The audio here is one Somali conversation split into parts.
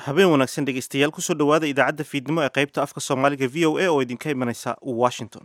habeen wanaagsan dhegeystayaal kusoo dhowaada idaacadda fiidnimo ee qaybta afka soomaaliga v o a oo idinka imanaysa washington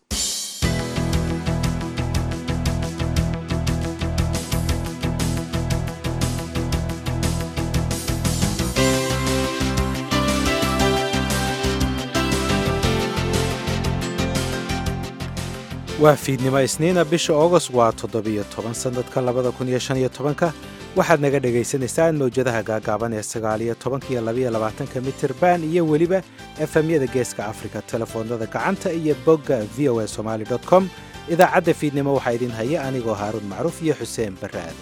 waa fiidnimo isniina bisha august waa toddobiyo toban sannadka labada kun iyo shan iyo tobanka waxaad naga dhagaysanaysaan mawjadaha gaagaaban ee sagaaliyo tobanka iyo labaiyo labaatanka mitirban iyo weliba efemyada geeska afrika telefoonada gacanta iyo bogga v o a somaali com idaacadda fiidnimo waxaa idin haya anigoo haaruun macruuf iyo xuseen barre aadan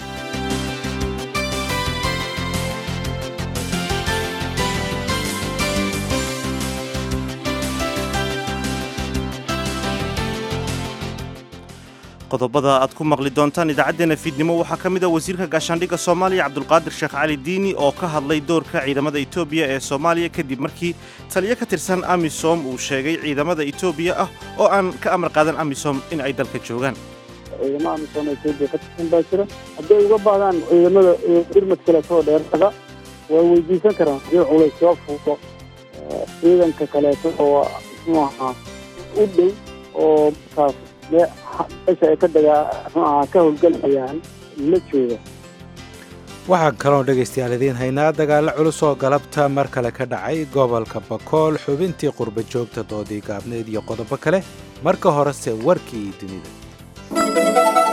qodobada aad ku maqli doontaan idaacaddeenna fiidnimo waxaa ka mid a wasiirka gaashaandhigga soomaaliya cabdulqaadir sheekh cali diini oo ka hadlay doorka ciidamada etoobiya ee soomaaliya kadib markii taliyo ka tirsan amisom uu sheegay ciidamada etoobiya ah oo aan ka amar qaadan amisom in ay dalka joogaan ciidamo amisom etoobiya ka tirsan baa jira hadday uga baahdaan ciidamada irmad kaleetoo dheeraada waa weydiisan karaan hadii culays soo fuulo ciidanka kaleeto oo muxuu ahaa u dhow oo markaas meesha ay ka dagaa ka howlgalayaan la jooga waxaan kaloon dhegaystayaal idiin haynaa dagaallo culus oo galabta mar kale ka dhacay gobolka bakool xubintii qurba joogta doodii gaabneed iyo qodobo kale marka horese warkii dunida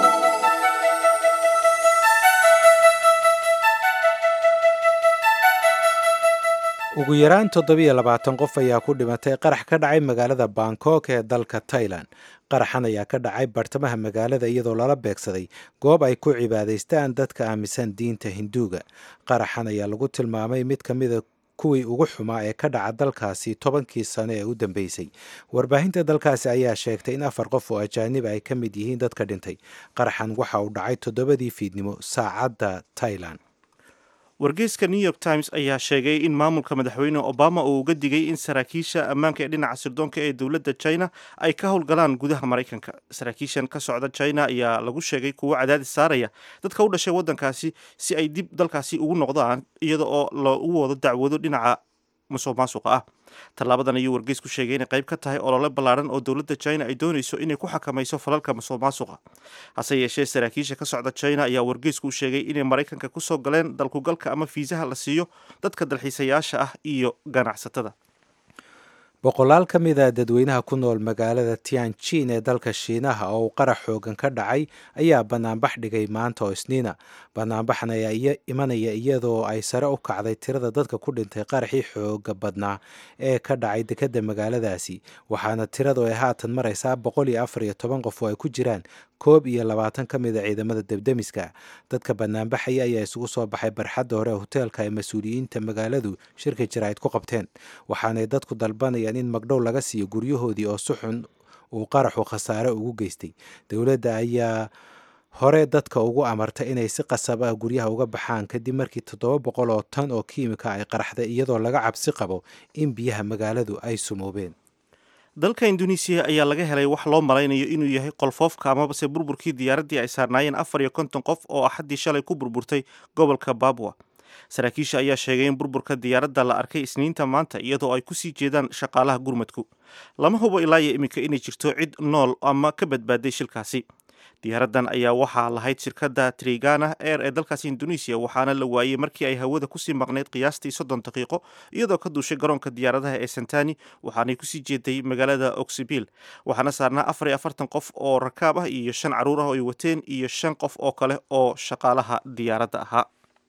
ugu yaraan toddobiyo labaatan qof ayaa ku dhimatay qarax ka dhacay magaalada bangkok ee dalka tailan qaraxan ayaa ka dhacay bartamaha magaalada iyadoo lala beegsaday goob ay ku cibaadaystaan dadka aaminsan diinta hinduuga qaraxan ayaa lagu tilmaamay mid ka mida kuwii ugu xumaa ee ka dhaca dalkaasi tobankii sano ee u dambeysay warbaahinta dalkaasi ayaa sheegtay in afar qof oo ajaanib ay ka mid yihiin dadka dhintay qaraxan waxa uu dhacay toddobadii fiidnimo saacadda tailan wargeyska new york times ayaa sheegay in maamulka madaxweyne obama uu uga digay in saraakiisha ammaanka ee dhinaca sirdoonka ee dowladda china ay ka howlgalaan gudaha maraykanka saraakiishan ka socda china ayaa lagu sheegay kuwo cadaadis saaraya dadka u dhashay waddankaasi si ay dib dalkaasi ugu noqdaan iyada oo lagu wado dacwado dhinaca musuq maasuqa ah tallaabadan ayuu wargeysku sheegay inay qayb ka tahay olole ballaaran oo dowladda china ay doonayso inay ku xakamayso falalka musuq maasuqa hase yeeshee saraakiisha ka socda china ayaa wargeysku u sheegay inay maraykanka ku soo galeen dalkugalka ama fiisaha la siiyo dadka dalxiisayaasha ah iyo ganacsatada boqolaal ka mid a dadweynaha ku nool magaalada tianjin ee dalka shiinaha oo uu qarax xoogan ka dhacay ayaa banaanbax dhigay maanta oo isniina banaanbaxan ayaa imanaya iyadoo ay sare u kacday tirada dadka ku dhintay qaraxii xooga badnaa ee ka dhacay dekedda magaaladaasi waxaana tiradu ay haatan maraysaa boqol iyo afar iyo toban qof oo ay ku jiraan koob iyo labaatan ka mid a ciidamada debdemiska dadka banaanbaxaya ayaa isugu soo baxay barxadda hore hoteelka ay mas-uuliyiinta magaaladu shirka jaraa'id ku qabteen waxaanay dadku dalbanayaan in magdhow laga siiyo guryahoodii oo si xun uu qaraxu khasaare ugu geystay dowladda ayaa hore dadka ugu amartay inay si qasab ah guryaha uga baxaan kadib markii toddoba boqol oo tan oo kiimika ay qaraxday iyadoo laga cabsi qabo in biyaha magaaladu ay sumoobeen dalka induneisiya ayaa laga helay wax loo malaynayo inuu yahay qolfoofka amabase burburkii diyaaraddii ay saarnaayeen afar iyo konton qof oo axaddii shalay ku burburtay gobolka babwa saraakiisha ayaa sheegay in burburka diyaaradda la arkay isniinta maanta iyadoo ay kusii jeedaan shaqaalaha gurmadku lama hubo ilaa iyo iminka inay jirto cid nool ama ka badbaaday shilkaasi diyaaraddan ayaa waxaa lahayd shirkadda trigana air ee dalkaasi induneisiya waxaana la waayey markii ay hawada kusii maqnayd qiyaastii soddon daqiiqo iyadoo ka duushay garoonka diyaaradaha ee santani waxaanay kusii jeeday magaalada oksibil waxaana saarnaa afar iyo afartan qof oo rakaab ah iyo shan carruur ah oo ay wateen iyo shan qof oo kale oo shaqaalaha diyaaradda ahaa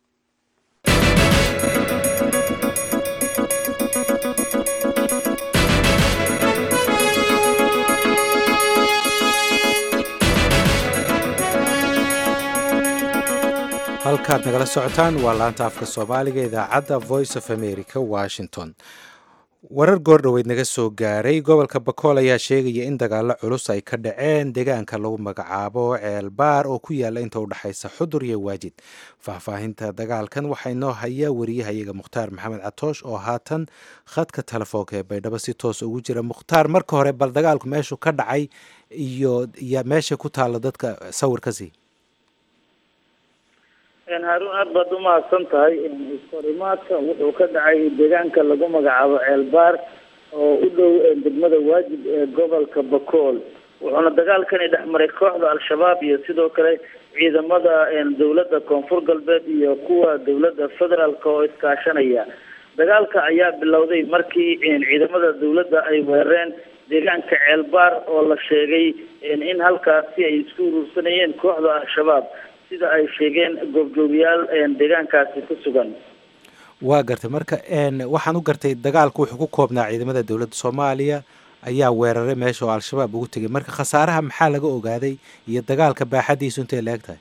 halkaad nagala socotaan waa laanta afka soomaaliga idaacadda voice of america washington warar goordhoweyd naga soo gaaray gobolka bakool ayaa sheegaya in dagaalo culus ay ka dhaceen deegaanka lagu magacaabo ceelbaar oo ku yaala inta u dhexaysa xudur iyo waajid faahfaahinta dagaalkan waxaa inoo haya wariyahayaga mukhtaar maxamed catoosh oo haatan khadka telefoonka ee baydhabo si toos ugu jira mukhtaar marka hore bal dagaalku meeshu ka dhacay iyo meesha ku taalla dadka sawir ka sii haarun aad baad umahadsan tahay iskahorimaadka wuxuu ka dhacay deegaanka lagu magacaabo ceelbaar oo u dhow degmada waajib ee gobolka bakool wuxuuna dagaalkani dhexmaray kooxda al-shabaab iyo sidoo kale ciidamada dowladda koonfur galbeed iyo kuwa dowladda federaalk oo iskaashanaya dagaalka ayaa bilowday markii ciidamada dowladda ay weerareen deegaanka ceelbaar oo la sheegay in halkaasi ay isku urursanayeen kooxda al-shabaab sida ay sheegeen goobjoogayaal deegaankaasi ku sugan waa gartay marka waxaan u gartay dagaalku wuxuu ku koobnaa ciidamada dowladda soomaaliya ayaa weeraray meesha oo al-shabaab ugu tegay marka khasaaraha maxaa laga ogaaday iyo dagaalka baaxadiisu intay la eg tahay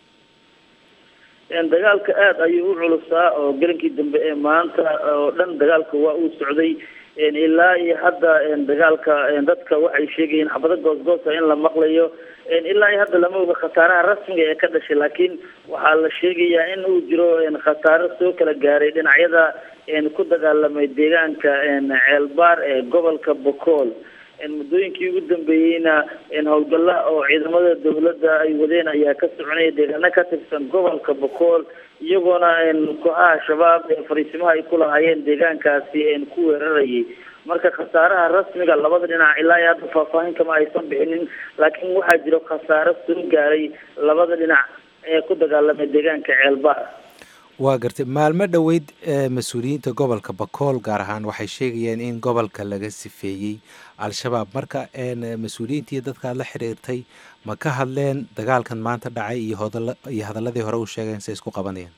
dagaalka aada ayuu u culusaa oo gelinkii dambe ee maanta oo dhan dagaalka waa uu socday ilaa iyo hadda dagaalka dadka waxay sheegayeen xabado goosgoosa in la maqlayo ilaa iyo hadda lama oga khasaaraha rasmiga ee ka dhashay laakiin waxaa la sheegayaa in uu jiro khasaaro soo kala gaaray dhinacyada ku dagaalamay deegaanka ceelbaar ee gobolka bokool muddooyinkii ugu dambeeyeyna howlgalla oo ciidamada dowladda ay wadeen ayaa ka soconaya deegaano ka tirsan gobolka bokool iyagoona kooxaha shabaab ee fariisimaha ay ku lahaayeen deegaankaasi ku weerarayay marka khasaaraha rasmiga labada dhinac ilaa iyo hadda faahfaahin kama aysan bixinin laakiin waxaa jiro khasaaro soo gaaray labada dhinac ee ku dagaalamay deegaanka ceelbaar waa gartay maalmo dhoweyd mas-uuliyiinta gobolka bakool gaar ahaan waxay sheegayeen in gobolka laga sifeeyey al-shabaab marka mas-uuliyiintii dadkaad la xiriirtay ma ka hadleen dagaalkan maanta dhacay iyo hodala iyo hadaladii hore u sheegeen say isku qabanayaan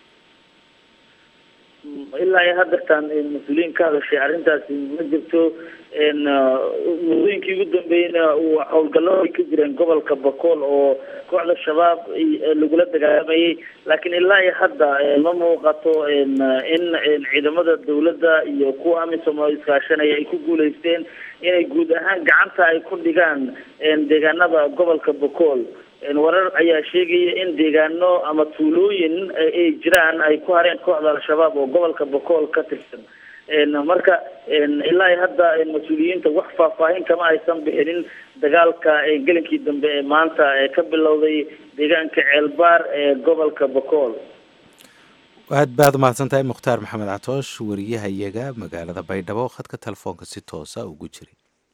ilaa iyo hadeertaan mas-uuliyiin ka hadashay arrintaasi ma jirto muddooyinkii ugu dambeeyeyna howlgallo ay ka jireen gobolka bakool oo kooxda shabaab lagula dagaalamayay laakiin ilaa iyo hadda ma muuqato in ciidamada dowladda iyo kuwa amisom oo iskaashanaya ay ku guuleysteen inay guud ahaan gacanta ay ku dhigaan deegaanada gobolka bakool warar ayaa sheegaya in deegaano ama tuulooyin ay jiraan ay ku hareen kooxda al-shabaab oo gobolka bakool ka tirsan marka ilaa iyo hadda mas-uuliyiinta wax faahfaahin kama aysan bixinin dagaalka gelinkii dambe ee maanta ee ka bilowday deegaanka ceelbaar ee gobolka bakool aad baad umahadsan tahay mukhtaar maxamed catoosh wariyaha iyaga magaalada baydhabo khadka telefoonka si toosa ugu jiray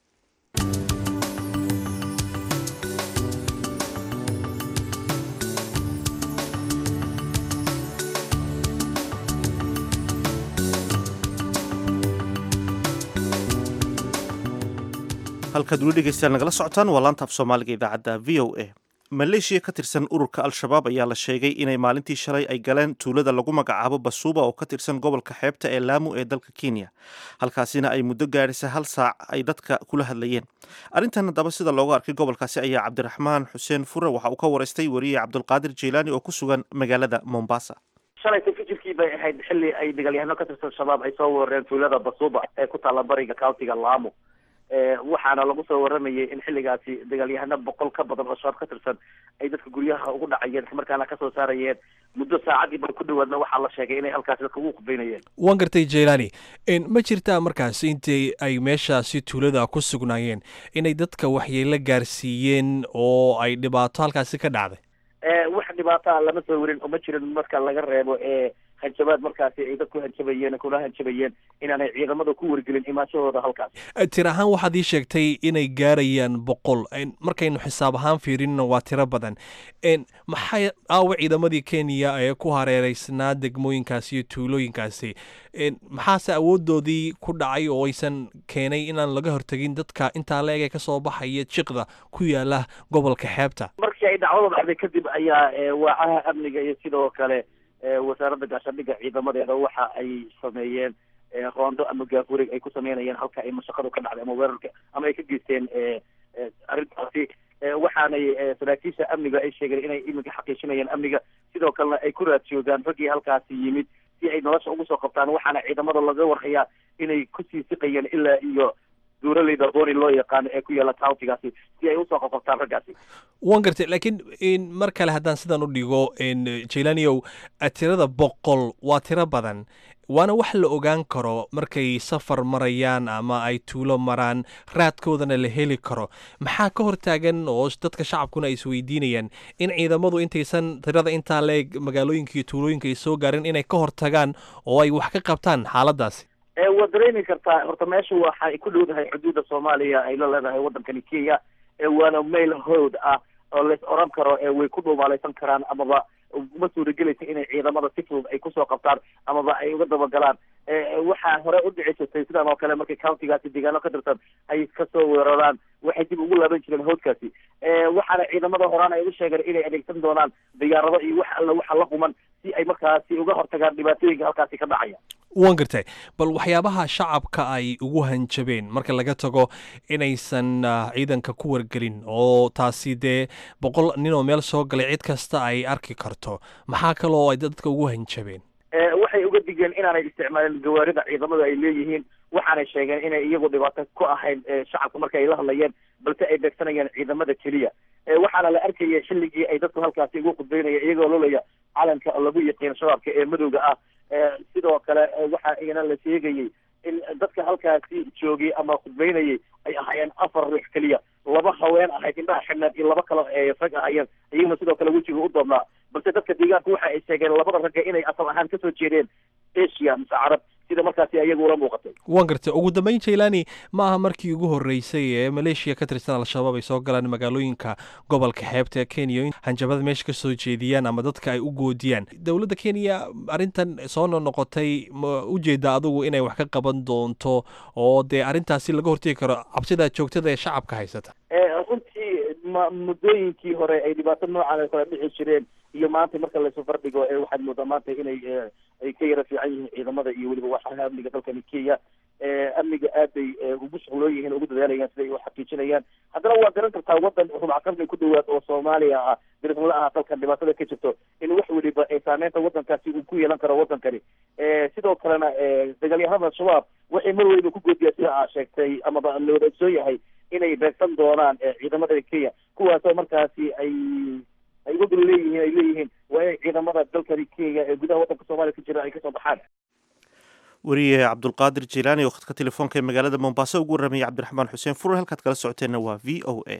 halkaad weli dhegeystaan nagala socotaan waa laanta af soomaaliga idaacadda v o a maleeshiya ka tirsan ururka al-shabaab ayaa la sheegay inay maalintii shalay ay galeen tuulada lagu magacaabo basuuba oo ka tirsan gobolka xeebta ee laamu ee dalka kenya halkaasina ay muddo gaadhisa hal saac ay dadka kula hadlayeen arrintan haddaba sida looga arkay gobolkaasi ayaa cabdiraxmaan xuseen fure waxa uu ka waraystay wariye cabdulqaadir jeylaani oo ku sugan magaalada mombasa shalayta fijirkii bay ahayd xilli ay dagaalyahano ka tirsan shabaab ay soo weerareen tuulada basuuba ee ku taalla bariga countiga laamo waxaana lagu soo waramayay in xilligaasi dagaalyahano boqol ka badan oo shabaab ka tirsan ay dadka guryaha ugu dhacayeen islamarkaana kasoo saarayeen muddo saacadii ba ku dhawaadna waxaa la sheegay inay halkaasi dadka ugu kubaynayeen waan gartay jailani ma jirtaa markaas intii ay meeshaasi tuulada ku sugnaayeen inay dadka waxyeelo gaarsiiyeen oo ay dhibaato halkaasi ka dhacday wax dhibaataa lama soo warin oo ma jirin marka laga reebo ee hanjabaad markaasi ay dadku hanjabayeen kuna hanjabayeen inaanay ciidamada ku wargelin imaanshahooda halkaas tir ahaan waxaad ii sheegtay inay gaarayaan boqol markaynu xisaab ahaan fiirinna waa tiro badan maxay aawa ciidamadii kenya ee ku hareereysnaa degmooyinkaasi iyo tuulooyinkaasi maxaase awoodoodii ku dhacay oo aysan keenay inaan laga hortegin dadka intaa la eg ee kasoo baxaya jiqda ku yaala gobolka xeebta markii ay dhacdada dhacday kadib ayaa waacaha amniga iyo sidoo kale wasaaradda gaashaandhigga ciidamadeeda waxa ay sameeyeen roondo ama gaafurig ay ku sameynayeen halka ay mashaqadu ka dhacday ama weerarka ama ay ka geysteen arrintaasi waxaanay saraakiisha amniga ay sheegeen inay iminka xaqiijinayeen amniga sidoo kalena ay ku raadsiyoogaan raggii halkaasi yimid si ay nolosha ugu soo qabtaan waxaana ciidamada laga warhayaa inay kusii siqayeen ilaa iyo duuraleyda booni loo yaqaano ee ku yaala countigaasi si ay usoo qabqabtaan raggaasi waan gartay laakiin mar kale haddaan sidan u dhigo jailaniow tirada boqol waa tiro badan waana wax la ogaan karo markay safar marayaan ama ay tuulo maraan raadkoodana la heli karo maxaa ka hortaagan oo dadka shacabkuna ay isweydiinayaan in ciidamadu intaysan tirada intaa leeg magaalooyinka iyo tuulooyinka ay soo gaarin inay ka hortagaan oo ay wax ka qabtaan xaaladaasi waad dareemi kartaa horta meesha waxay ku dhowdahay xuduudda soomaaliya ay la leedahay waddankani kenya waana mail howd ah oo lais oran karo way ku dhuumaalaysan karaan amaba uma suuragelaysa inay ciidamada si fudud ay kusoo qabtaan amaba ay uga dabagalaan waxaa hore u dhici jirtay sidan oo kale markay countigaasi deegaano ka tirsan ay kasoo weeraraan waxay dib ugu laaban jireen howdkaasi waxaana ciidamada horaan ay u sheegeen inay adeegsan doonaan diyaarado iyo wax alla waxa la quman si ay markaasi uga hortagaan dhibaatooyinka halkaasi ka dhacaya waan gartay bal waxyaabaha shacabka ay ugu hanjabeen marka laga tago inaysan ciidanka ku wargelin oo taasi dee boqol nin oo meel soo galay cid kasta ay arki karto maxaa kaloo ay dadka ugu hanjabeen waxay uga digeen inaanay isticmaalin gawaarida ciidamadu ay leeyihiin waxaanay sheegeen inay iyagu dhibaato ku ahayn shacabka marka ay la hadlayeen balse ay beegsanayeen ciidamada keliya waxaana la arkaya xilligii ay dadku halkaasi ugu khudbeynaya iyagoo lolaya calanka oo lagu yaqiin shabaabka ee madowga ah sidoo kale waxaa iyana la sheegayay in dadka halkaasi joogay ama khudbeynayay ay ahaayeen afar ruux keliya laba haween ahayd indhaha xidhneed iyo laba kale rag ahayeen iyaguna sidoo kale wejiga u doobnaa balse dadka deegaanka waxa ay sheegeen labada ragga inay asal ahaan kasoo jeedeen asia mise carab sida markaasi ayagu ula muuqatay waan gartay ugu dambeyn jailani ma aha markii ugu horreysay ee maleeshiya ka tirsan al-shabaab ay soo galaan magaalooyinka gobolka xeebta ee kenya in hanjabada meesha ka soo jeediyaan ama dadka ay u goodiyaan dowladda kenya arrintan soo noqnoqotay ma ujeeda adigu inay wax ka qaban doonto oo dee arrintaasi laga hortegi karo cabsida joogtada ee shacabka haysata runtii ma muddooyinkii hore ay dhibaato noocan ay kala dhici jireen iyo maanta marka laysu fardhigo waxaad moodaa maanta inay ay ka yara fiican yihiin ciidamada iyo weliba waxaha amniga dalkani kenya amniga aad bay ugu shuqloon yihiin ugu dadaalayaan siday u xaqiijinayaan haddana waa garan kartaa wadan rubac qarni ku dhawaad oo soomaaliya ah dirismala ah dalkan dhibaatada ka jirto in wax weliba saameynta wadankaasi uu ku yeelan karo wadankani sidoo kalena dagaalyahanada al-shabaab waxay mar weliba ku goodiyaa sida aa sheegtay amaba la wada ogsoon yahay inay beegsan doonaan ciidamada kenya kuwaasoo markaasi ay ay uga gol leeyihiin ay leeyihiin waa inay ciidamada dalkani kenya ee gudaha waddanka soomaaliya ka jira ay kasoo baxaan weriye cabdulqaadir jilaani oo khadka telefoonka ee magaalada mombaaso ugu warramayay cabdiraxmaan xuseen furur halkaad kala socoteenna waa v o a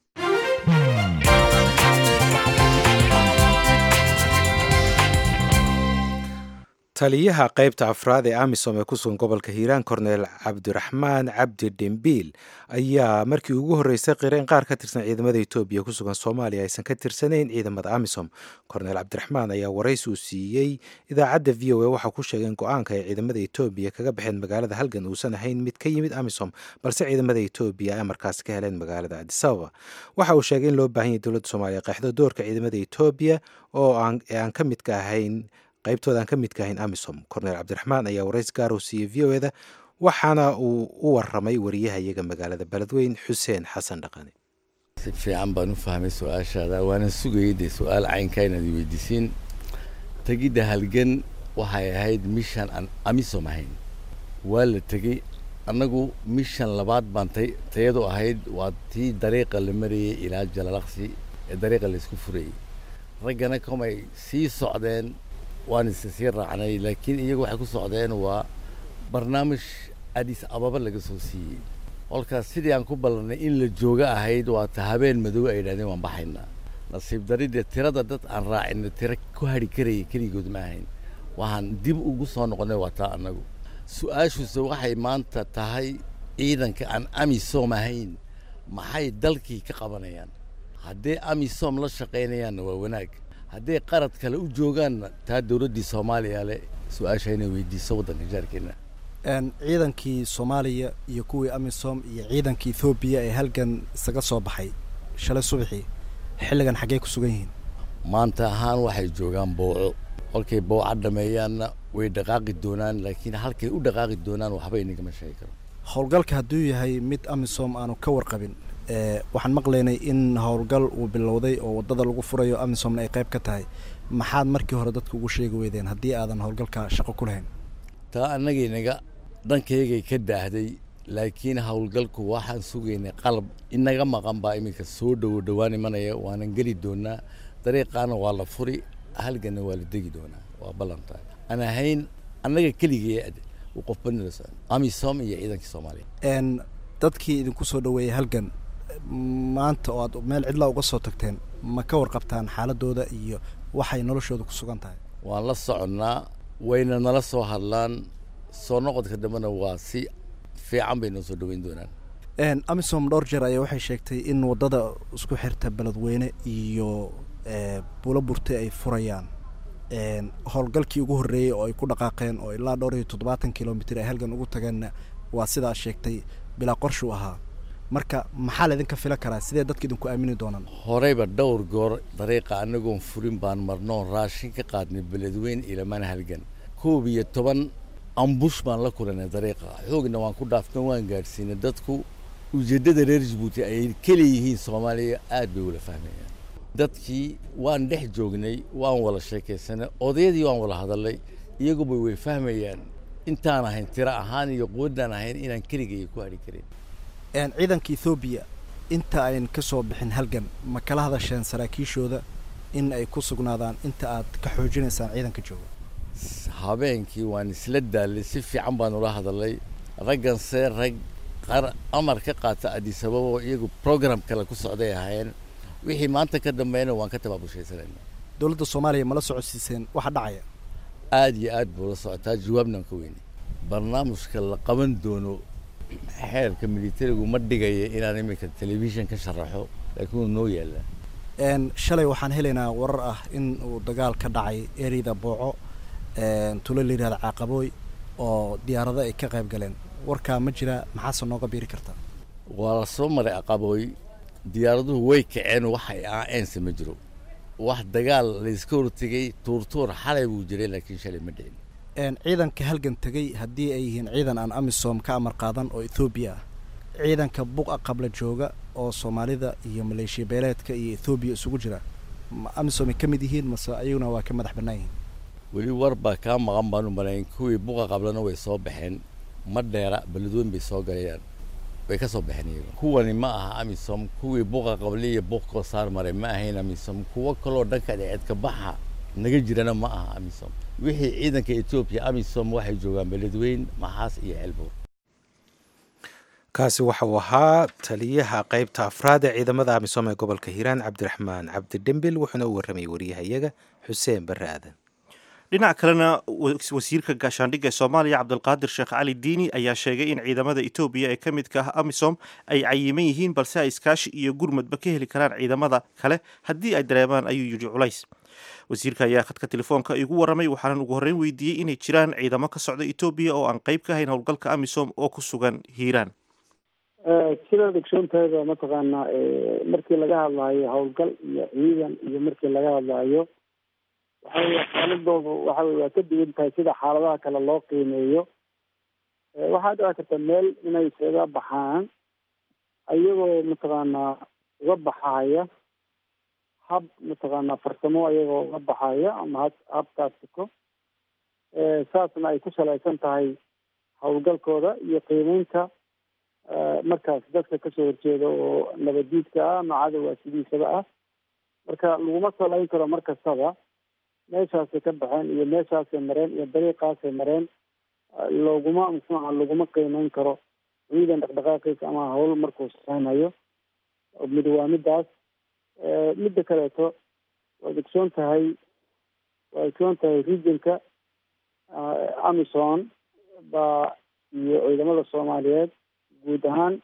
taliyaha qaybta afraad ee amisom ee ku sugan gobolka hiiraan korneel cabdiraxmaan cabdi dhimbiil ayaa markii ugu horreysay qireen qaar ka tirsan ciidamada etoobiya ku sugan soomaaliya aysan ka tirsanayn ciidamada amisom korneel cabdiraxmaan ayaa waraysi uu siiyey idaacadda v o a waxaa ku sheegay in go-aanka ay ciidamada etoobiya kaga baxeen magaalada halgan uusan ahayn mid ka yimid amisom balse ciidamada etoobiya ay amarkaasi ka heleen magaalada adisababa waxa uu sheegay in loo baahan yahy dowladda soomaaliya qeexdo doorka ciidamada etoobiya oo aan ka midka ahayn qaybtooda aan ka midka ahayn amisom korneel cabdiraxmaan ayaa warays gaar uu siiyey v o eda waxaana uu u waramay wariyaha iyaga magaalada beledweyn xuseen xasan dhaqane si fiican baan u fahmay su-aashaada waana sugayay dee su-aal caynkaa inaad weydiisiin tegidda halgan waxay ahayd mishan aan amisom ahayn waa la tegey annagu mishan labaad baan tay tayadu ahayd waa tii dariiqa la marayay ilaa jalalaqsi ee dariiqa laysku furayay raggana komay sii socdeen waan isa sii raacnay laakiin iyagu waxay ku socdeen waa barnaamij adis ababa laga soo siiyey kolkaas sidii aan ku ballanay in la jooga ahayd waa ta habeen madow ay yidhahdeen waan baxaynaa nasiib daridee tirada dad aan raacina tiro ku hadhi karayay keligood ma ahayn waxaan dib ugu soo noqonnay waa taa annagu su-aashuuse waxay maanta tahay ciidanka aan amisom ahayn maxay dalkii ka qabanayaan haddee amisom la shaqaynayaanna waa wanaag hadday qarad kale u joogaanna taa dowladdii soomaaliya leh su-aasha inay weydiiso waddanka jaarkeena ciidankii soomaaliya iyo kuwii amisom iyo ciidankii ethoobiya ee halgan isaga soo baxay shalay subaxii xilligan xaggey ku sugan yihiin maanta ahaan waxay joogaan booco kolkay booca dhameeyaanna way dhaqaaqi doonaan laakiin halkay u dhaqaaqi doonaan waxba inagama sheegi karo howlgalka hadduu yahay mid amisom aanu ka warqabin waxaan maqlaynay in howlgal uu bilowday oo waddada lagu furayo amisomna ay qayb ka tahay maxaad markii hore dadka ugu sheegi weydeen haddii aadan howlgalka shaqo ku lahayn taa annagaynaga dhankaygay ka daahday laakiin howlgalku waxaan sugaynay qalab inaga maqan baa iminka soo dhowo dhowaan imanaya waanan geli doonaa dariiqaana waa la furi halganna waa la degi doonaa waa ballantahay aan ahayn annaga keligee uu qofba nala socon amisom iyo ciidankii soomaaliya n dadkii idinku soo dhaweeyey halgan maanta oo aad meel cidlaa uga soo tagteen ma ka warqabtaan xaaladooda iyo waxay noloshooda ku sugan tahay waan la soconnaa wayna nala soo hadlaan soo noqodka dambena waa si fiican bay noo soo dhaweyn doonaan amisom dhowr jeer ayaa waxay sheegtay in waddada isku xirta beledweyne iyo buulo burte ay furayaan howlgalkii ugu horreeyey oo ay ku dhaqaaqeen oo ilaa dhowr iyo toddobaatan kilomitr ay halgan ugu tageenna waa sidaa sheegtay bilaa qorshuu ahaa marka maxaa laydinka filan karaa sidee dadka idinku aamini doonaan horeyba dhowr goor dariiqa anagoon furin baan marnoo raashin ka qaadnay beledweyne ilamana halgan koob iyo toban ambush baan la kulanay dariiqa xoogna waan ku dhaafna waan gaadhsiinay dadku ujeeddada reer jabuuti ay kaleeyihiin soomaaliya aad bay ula fahmayaan dadkii waan dhex joognay waan wada sheekaysanay odayadii waan wada hadalnay iyaguba way fahmayaan intaan ahayn tiro ahaan iyo quwaddaan ahayn inaan keligaya ku hadhi karin ciidanka ethoobiya inta ayn ka soo bixin halgan ma kala hadasheen saraakiishooda in ay ku sugnaadaan inta aad ka xoojinaysaan ciidanka jooga habeenkii waan isla daallay si fiican baan ula hadalnay ragganse rag qar amar ka qaata adisababa oo iyagu program kale ku socday ahaayeen wixii maanta ka dambeeyna waan ka tabaabushaysanayna dowladda soomaaliya mala socodsiiseen waxa dhacaya aad iyo aad buu la socotaa jawaabnan ka weynay barnaamijka la qaban doono xeerka militarigu ma dhigaya inaan iminka telefishin ka sharaxo laakiin wuu noo yaallaa shalay waxaan helaynaa warar ah in uu dagaal ka dhacay ereyda booco tulo la yidhahda caaqabooy oo diyaarado ay ka qayb galeen warkaa ma jira maxaase nooga biiri kartaa waa la soo maray aqabooy diyaaraduhu way kaceen waxay aaeense ma jiro wax dagaal layska hortegay tuurtuur xalay buu jiray laakiin shalay ma dhicin ciidanka halgan tegey haddii ay yihiin ciidan aan amisom ka amar qaadan oo ethoobiya ah ciidanka buqa qabla jooga oo soomaalida iyo maleeshiya beeleedka iyo ethoobiya isugu jira ma amisom ay ka mid yihiin mase ayaguna waa ka madax bannaan yihiin weli war baa kaa maqan baanu malayn kuwii buqa qablana way soo baxeen ma dheera beledweyn bay soo galayaan way ka soo baxeen iyaga kuwani ma aha amisom kuwii buqa qable iyo buqkoo saar maray ma ahayn amisom kuwo kaloo dhanka dheeceedka baxa naga jirana ma aha amisom wixii ciidanka etoobiya amisom waxay joogaan beledweyn maxaas iyo ceelbuur kaasi waxa uu ahaa taliyaha qaybta afraad ee ciidamada amisom ee gobolka hiiraan cabdiraxmaan cabdi dhembil wuxuuna u warramayay wariyahayaga xuseen barre aadan dhinac kalena wasiirka gaashaandhigga ee soomaaliya cabdulqaadir sheekh cali diini ayaa sheegay in ciidamada etoobiya ee ka midka ah amisom ay cayiman yihiin balse ay iskaashi iyo gurmadba ka heli karaan ciidamada kale haddii ay dareemaan ayuu yidhi culays wasiirka ayaa khadka telefoonka igu warramay waxaanan ugu horreyn weydiiyey inay jiraan ciidamo ka socda etoobiya oo aan qayb ka hayn howlgalka amisom oo ku sugan hiiraan sidaad ogsoontahayba mataqaanaa markii laga hadlaayo howlgal iyo ciidan iyo markii laga hadlaayo waxa wey xaaladoodu waxa wey waa ka duwan tahay sida xaaladaha kale loo qiimeeyo waxaa dhici karta meel inay isaga baxaan ayagoo mataqaanaa uga baxaaya hab mataqaanaa farsamo ayagoo uga baxaya ama ha habkaasiko saasna ay ku salaysan tahay howlgalkooda iyo qiimeynta markaas dadka kasoo horjeeda oo nabadiidka ah ama cadowa sidiisaba ah marka laguma salayn karo mar kastaba meeshaasay ka baxeen iyo meeshaasay mareen iyo dariiqaasay mareen looguma muxuuha laguma qiimeyn karo ciidan dhaqdhaqaaqiisa ama hawl markuu samaynayo mid waa midaas midda kaleeto waad ogsoon tahay waad ogsoon tahay regionka amison baa iyo ciidamada soomaaliyeed guud ahaan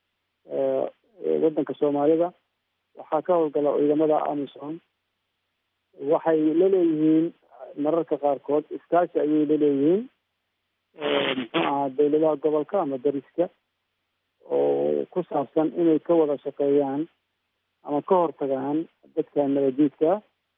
waddanka soomaalida waxaa ka howlgala ciidamada amison waxay laleeyihiin mararka qaarkood iskaashi ayay laleeyihiin muxuu ahaa dawladaha gobolka ama dariska oo ku saabsan inay ka wada shaqeeyaan ama ka hortagaan dadka nabadiidka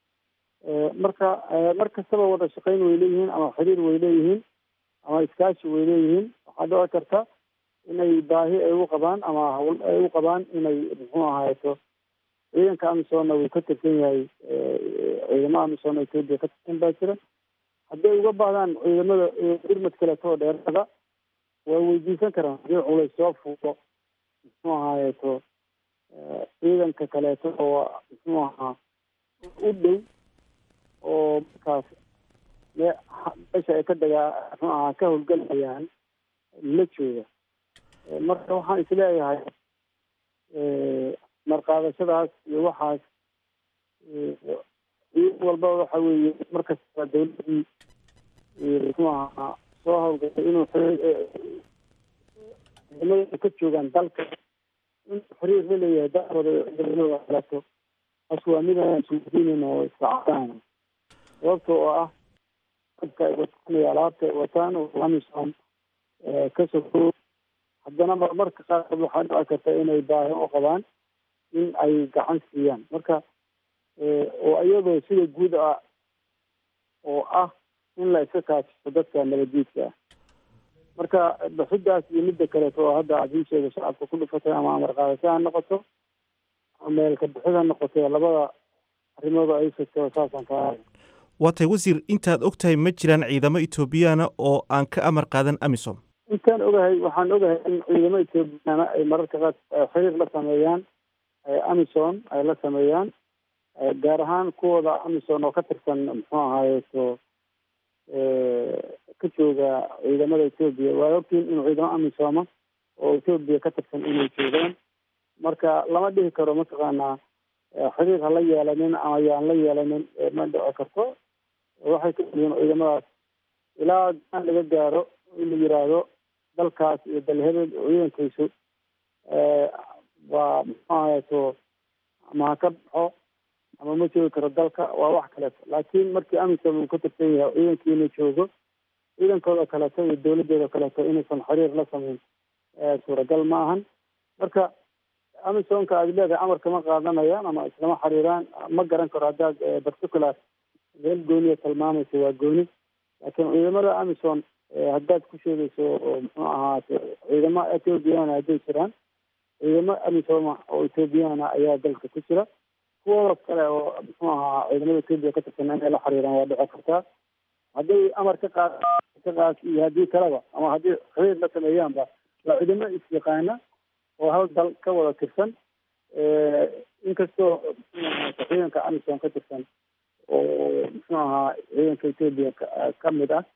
marka mar kastaba wada shaqeyn way leeyihiin ama xiriir way leeyihiin ama iskaashi way leeyihiin waxaa dhici karta inay baahi ay u qabaan ama hawl ay u qabaan inay muxuu ahaato ciidanka amisonna wuu ka tirsan yahay ciidamada amisom etoobiya ka tirsan baa jira hadday uga baahdaan ciidamada irmad kaleeto oo dheerada waa weydiisan karaan hadii culays soo fuulo muxuu ahaayeto ciidanka kaleeto oo muxuu ahaa u dhow oo markaas meesha ay ka dagaa muxuu ahaa ka howlgelayaan la jooga marka waxaan isleeyahay marqaadashadaas iyo waxaas ciid walba waxa weeye markasta dawladdii muxuu ahaa soo howlgashay inuu ciidamada ka joogaan dalka inuu xiriir la leeyahay dalkooda ciidamada kaleeto taas waa midaan suudiinin oo isacadaan sababta oo ah dadka ay wataan iyo alaabta ay wataan oo amisom ka soko haddana marmarka qaarkood waxaa dhici karta inay baahi u qabaan in ay gacan siiyaan marka oo iyadoo sida guud ah oo ah in la iska kaashiso dadka nabaddiidka ah marka bixidaas iyo midda kaleeto oo hadda adii sheega shacabka ku dhufatay ama amar qaadasho ha noqoto ama meelka bixid ha noqoto labada arrimooda ay sheegto saasaan kaa waa tahay wasiir intaad og tahay ma jiraan ciidamo etoobiyaana oo aan ka amar qaadan amisom intaan ogahay waxaan ogahay in ciidamo ethoobiyaana ay mararka qaar xiriir la sameeyaan amison ay la sameeyaan gaar ahaan kuwooda amison oo ka tirsan muxuu ahaayeto ka jooga ciidamada etoobiya waa ogtiin inuu ciidamo amisoma oo etoobiya ka tirsan inay joogaan marka lama dhihi karo mataqaanaa xiriir ha la yeelanin ama yaan la yeelanin ma dhici karto waxay ka yihiin ciidamadaas ilaa gaan laga gaaro in la yiraahdo dalkaas iyo dalhebel ciidankiisu waa muxuu ahayeto ama ha ka baxo ama ma joogi karo dalka waa wax kaleeto laakiin markii amisom uu ka tirsan yahay ciidankii inuu joogo ciidankooda kaleeto iyo dawladooda kaleeto inuusan xiriir la samayn suuragal ma ahan marka amisomka aad leedahay amarka ma qaadanayaan ama islama xiriiraan ma garan karo haddaad particular meel gooniya tilmaamayso waa gooni laakiin ciidamada amison haddaad ku sheegayso oo muxuu ahaate ciidamo ethoobiyaana hadday jiraan ciidamo amisoma oo ethoobiyaana ayaa dalka ku jira kuwooda kale oo muxuu ahaa ciidamada etoobiya ka tirsan inay la xiriiraan waa dhici kartaa hadday amar ka qaad ka qaad iyo haddii kaleba ama haddii xiriir la sameeyaanba waa ciidamo is-yaqaana oo hal dal ka wada tirsan inkastoo muxuu ahaa ciidanka amison ka tirsan oo muxuu ahaa ciidanka etoobiya ka mid ah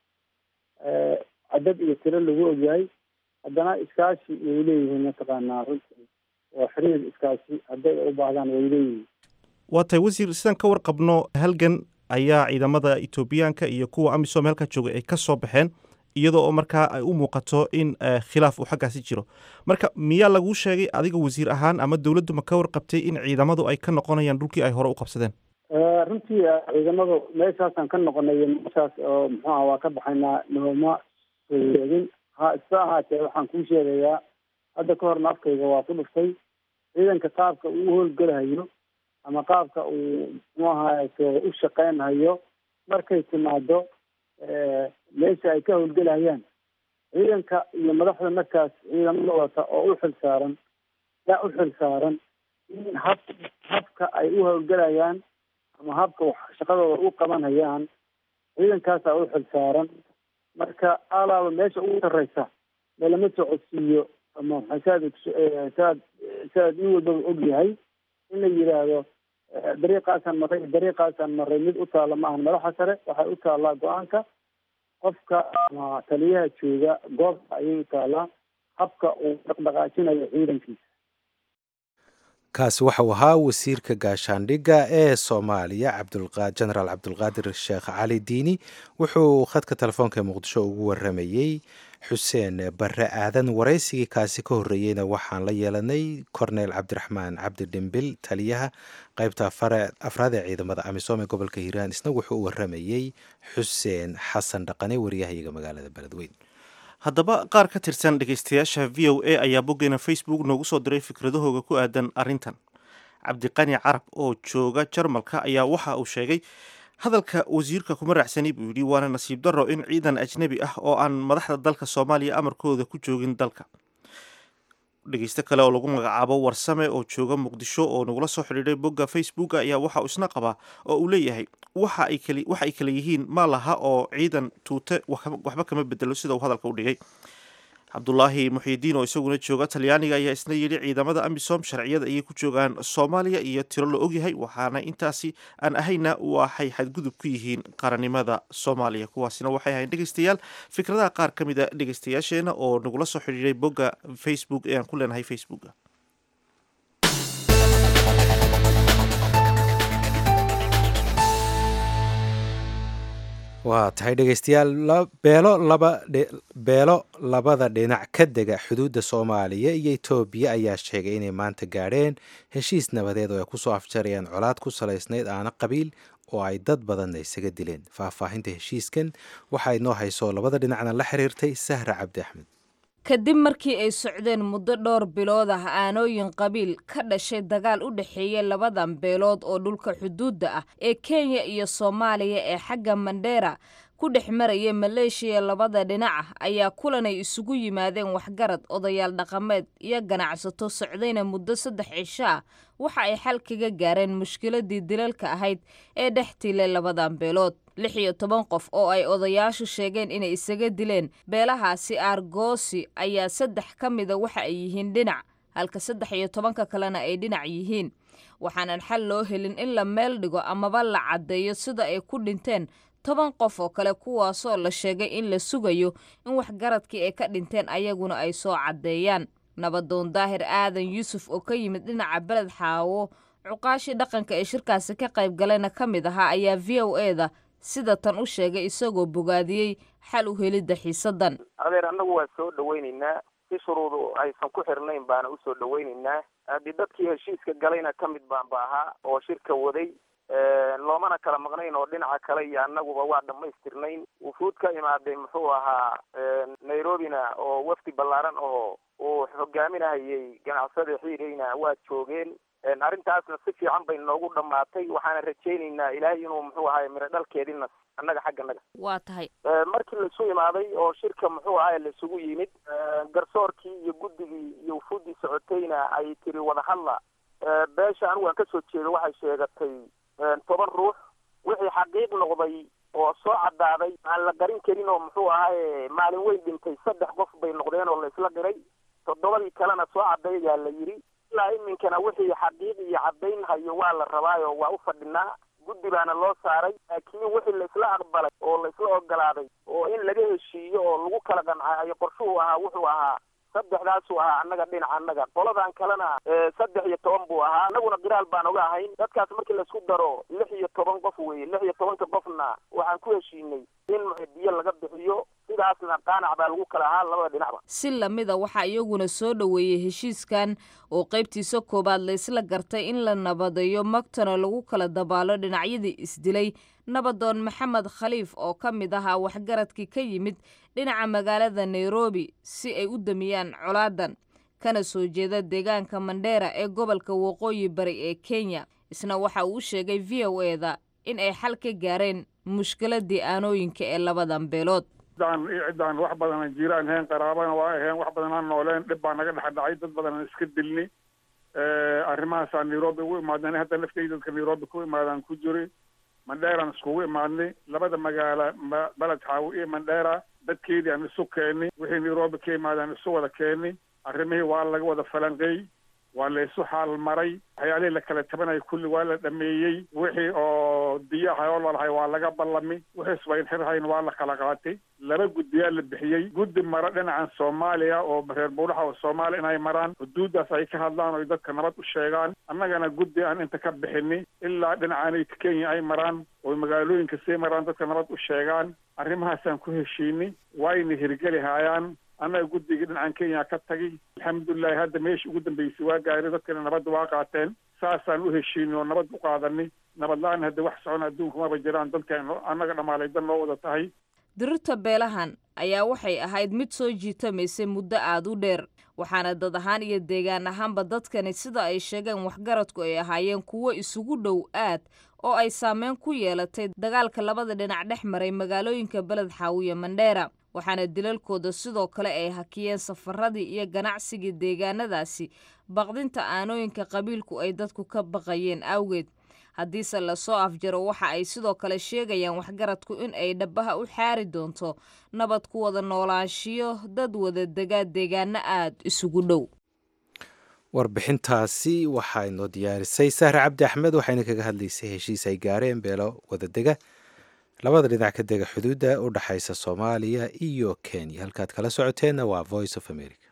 cadad iyo tiro lagu ogyahay haddana iskaashi way leeyihiin mataqaanaa runtii oo xiriir iskaashi hadday u baahdaan way leeyihiin waa tahay wasiir sidaan ka warqabno halgan ayaa ciidamada etoobiyaanka iyo kuwa amisom halkaa joogay ay ka soo baxeen iyadoo oo markaa ay u muuqato in khilaaf uu xaggaasi jiro marka miyaa laguu sheegay adiga wasiir ahaan ama dowladdu ma ka warqabtay in ciidamadu ay ka noqonayaan dhulkii ay hore u qabsadeen runtii ciidamadu meeshaasaan ka noqonay meeshaas oo muxuu aha waa ka baxaynaa nooma soo sheegin ha isa ahaatee waxaan kuu sheegayaa hadda ka horna afkayga waa ku dhuftay ciidanka qaabka uu howlgelahayo ama qaabka uu muxuu ahaato u shaqeynhayo markay timaado meesha ay ka howlgelahayaan ciidanka iyo madaxda markaas ciidamada wata oo u xil saaran yaa u xil saaran in hab habka ay u howlgelayaan ama habka shaqadooda u qabanhayaan ciidankaasaa u xil saaran marka alaaba meesha ugu sarreysa meelama socodsiiyo ama saad saad saad nin walbaba og yahay in la yidhaahdo dariiqaasaan maray dariiqaasaan maray mid u taalla ma ahan madaxa sare waxay u taallaa go-aanka qofka ama taliyaha jooga goobta ayay u taallaa habka uu dhaqdhaqaajinayo ciidankiisa kaasi waxau ahaa wasiirka gaashaandhigga ee soomaaliya jenaraal cabdulqaadir sheekh cali diini wuxuu khadka telefoonka muqdisho ugu waramayey xuseen barre aadan waraysigii kaasi ka horreeyeyna waxaan la yeelanay korneyl cabdiraxmaan cabdi dhimbil taliyaha qaybta afraad ee ciidamada amisom ee gobolka hiiraan isna wuxuu u waramayey xuseen xasan dhaqane waryahayaga magaalada beledweyn haddaba qaar ka tirsan dhegaystayaasha v o a ayaa boggeena facebook noogu soo diray fikradahooga ku aadan arrintan cabdiqani carab oo jooga jarmalka ayaa waxa uu sheegay hadalka wasiirka kuma raacsani buu yidhi waana nasiib darro in ciidan ajnebi ah oo aan madaxda dalka soomaaliya amarkooda ku joogin dalka dhegeysto kale oo lagu magacaabo warsame oo jooga muqdisho oo nagula soo xidhiidhay bogga facebook ayaa waxa uu isna qabaa oo uu leeyahay waxa ay kali waxa ay kale yihiin ma laha oo ciidan tuute waxba kama bedelo sida uu hadalka u dhigay cabdulaahi muxiidiin oo isaguna jooga talyaaniga ayaa isna yidhi ciidamada amisom sharciyada ayay ku joogaan soomaaliya iyo tiro la ogyahay waxaana intaasi aan ahayna waxay xadgudub ku yihiin qarannimada soomaaliya kuwaasina waxay ahayn dhegeystayaal fikradaha qaar ka mid a dhegeystayaasheena oo nagula soo xidhiiray bogga facebook ee aan ku leenahay facebooka waa tahay dhegeystayaal beelo laba beelo labada dhinac ka dega xuduudda soomaaliya iyo etoobiya ayaa sheegay inay maanta gaadheen heshiis nabadeed oo ay kusoo afjarayaan colaad ku salaysnayd aana qabiil oo ay dad badanna isaga dileen faahfaahinta heshiiskan waxaa inoo hayso labada dhinacna la xiriirtay sahra cabdi axmed kadib markii ay socdeen muddo dhowr bilood ah aanooyin qabiil ka dhashay dagaal u dhexeeya labadan beelood oo dhulka xuduudda ah ee kenya iyo soomaaliya ee xagga mandheera ku dhex maraya maleeshiya labada dhinac ah ayaa kulanay isugu yimaadeen waxgarad odayaal dhaqameed iyo ganacsato socdayna muddo saddex cisho ah waxa ay xal kaga gaareen mushkiladii dilalka ahayd ee dhex tiilay labadan beelood lix iyo toban qof oo ay odayaashu sheegeen inay isaga dileen beelahaasi aargoosi ayaa saddex ka mida waxa ay yihiin dhinac halka saddex iyo tobanka kalena ay dhinac yihiin waxaanan xal loo helin in la meel dhigo amaba la caddeeyo sida ay ku dhinteen toban qof oo kale kuwaasoo la sheegay in la sugayo in waxgaradkii ay ka dhinteen ayaguna ay soo caddeeyaan nabadoon daahir aadan yuusuf oo ka yimid dhinaca beled xaawo cuqaashii dhaqanka ee shirkaasi ka qayb galayna ka mid ahaa ayaa v o e da sida tan u sheegay isagoo bogaadiyey xal u helidda xiisadan adeer annagu waa soo dhawaynaynaa si shuruudu aysan ku xirnayn baana usoo dhawaynaynaa haddii dadkii heshiiska galayna ka mid baan ba ahaa oo shirka waday loomana kala maqnayn oo dhinaca kale iyo annaguba waa dhammaystirnayn wufuud ka imaaday muxuu ahaa nairobina oo wafdi ballaaran oo uu hogaaminahayay ganacsada xiireyna waa joogeen arrintaasna si fiican bay noogu dhammaatay waxaana rajaynaynaa ilaahay inuu muxuu ahaay miro dhalkeedina annaga xagganaga waa tahay markii laisu imaaday oo shirka muxuu ahaay laisugu yimid garsoorkii iyo guddigii iyo wufuuddii socotayna ay tiri wadahadla beesha anigu aan kasoo jeedo waxay sheegatay toban ruux wixii xaqiiq noqday oo soo caddaaday aan la garin karin oo muxuu ahaye maalin weyn dhintay saddex qof bay noqdeen oo la isla qiray toddobadii kalena soo caddeeyaa la yidhi ilaa iminkana wixii xaqiiq iyo caddayn hayo waa la rabaayo waa u fadhinaa guddi baana loo saaray laakiin wixii laisla aqbalay oo laisla ogolaaday oo in laga heshiiyo oo lagu kala qancaayo qorshuhu ahaa wuxuu ahaa saddexdaasuu ahaa annaga dhinaca annaga qoladan kalena saddex iyo toban buu ahaa annaguna qiraal baan oga ahayn dadkaas markii laisku daro lix iyo toban qof weeye lix iyo tobanka qofna waxaan ku heshiinay in biyo laga bixiyo sidaasna qaanac baa lagu kala ahaa labada dhinacba si lamida waxaa iyaguna soo dhoweeyey heshiiskan oo qaybtiisa koowaad laysla gartay in la nabadeeyo magtana lagu kala dabaalo dhinacyadii isdilay nabadoon maxamed khaliif oo ka mid ahaa waxgaradkii ka yimid dhinaca magaalada nairobi si ay u damiyaan colaadan kana soo jeeda deegaanka mandheera ee gobolka waqooyi bari ee kenya isna waxa uu u sheegay v o e da in ay xal ka gaareen mushkiladii aanooyinka ee labadan beelood ciddaan ciddaan wax badan jiraan ahayn qaraabana waa ahayn wax badan aan nooleen dhib baa naga dhex dhacay dad badan aan iska dilni arrimahaasaan nairobi ugu imaadnay hadda laftayda dadka nairobi ku imaadaan ku jiri mandheeraan iskugu imaadnay labada magaala beled xaawo iyo mandheera dadkeedii aan isu keeni wixii nairobi ka imaadaan isu wada keeni arrimihii waa laga wada falanqeey waa la isu xaal maray waxyaalihii la kala tabanaya kulli waa la dhameeyey wixii oo diyo ahay oo lalahay waa laga ballami wixii isbayn xirhayn waa la kala qaatay laba guddiyaa la bixiyey guddi mara dhinacan soomaaliya oo reer buuraha oo soomaaliya inay maraan xuduuddaas ay ka hadlaan oo dadka nabad u sheegaan annagana guddi aan inta ka bixini ilaa dhinacaanay kenya ay maraan oo magaalooyinka sii maraan dadka nabad u sheegaan arrimahaasaan ku heshiini waayna hirgeli haayaan annaga guddigii dhinacan kenya ka tagay alxamdulilahi hadda meeshii ugu dambeysay waa gaari dadkana nabadda waa qaateen saasaan u heshiinay oo nabad u qaadanay nabad la-aan hadda wax socon adduunka maba jiraan dadka annaga dhammaalay dan noo wada tahay dirirta beelahan ayaa waxay ahayd mid soo jiitamaysay muddo aada u dheer waxaana dad ahaan iyo deegaan ahaanba dadkani sida ay sheegeen waxgaradku ay ahaayeen kuwo isugu dhow aad oo ay saameyn ku yeelatay dagaalka labada dhinac dhex maray magaalooyinka beled xaawiye mandheera waxaana dilalkooda sidoo kale ay hakiyeen safaradii iyo ganacsigii deegaanadaasi baqdinta aanooyinka qabiilku ay dadku ka baqayeen awgeed haddiise lasoo afjaro waxa ay sidoo kale sheegayaan waxgaradku in ay dhabaha u xaari doonto nabad ku wada noolaanshiyo dad wada degaa deegaano aada isugu dhow warbixintaasi waxaa inoo diyaarisay sahre cabdi axmed waxayna kaga hadlaysay heshiis ay gaareen beelo wadadega labada dhinac ka dega xuduudda u dhexaysa soomaaliya iyo kenya halkaad kala socoteenna waa voice of america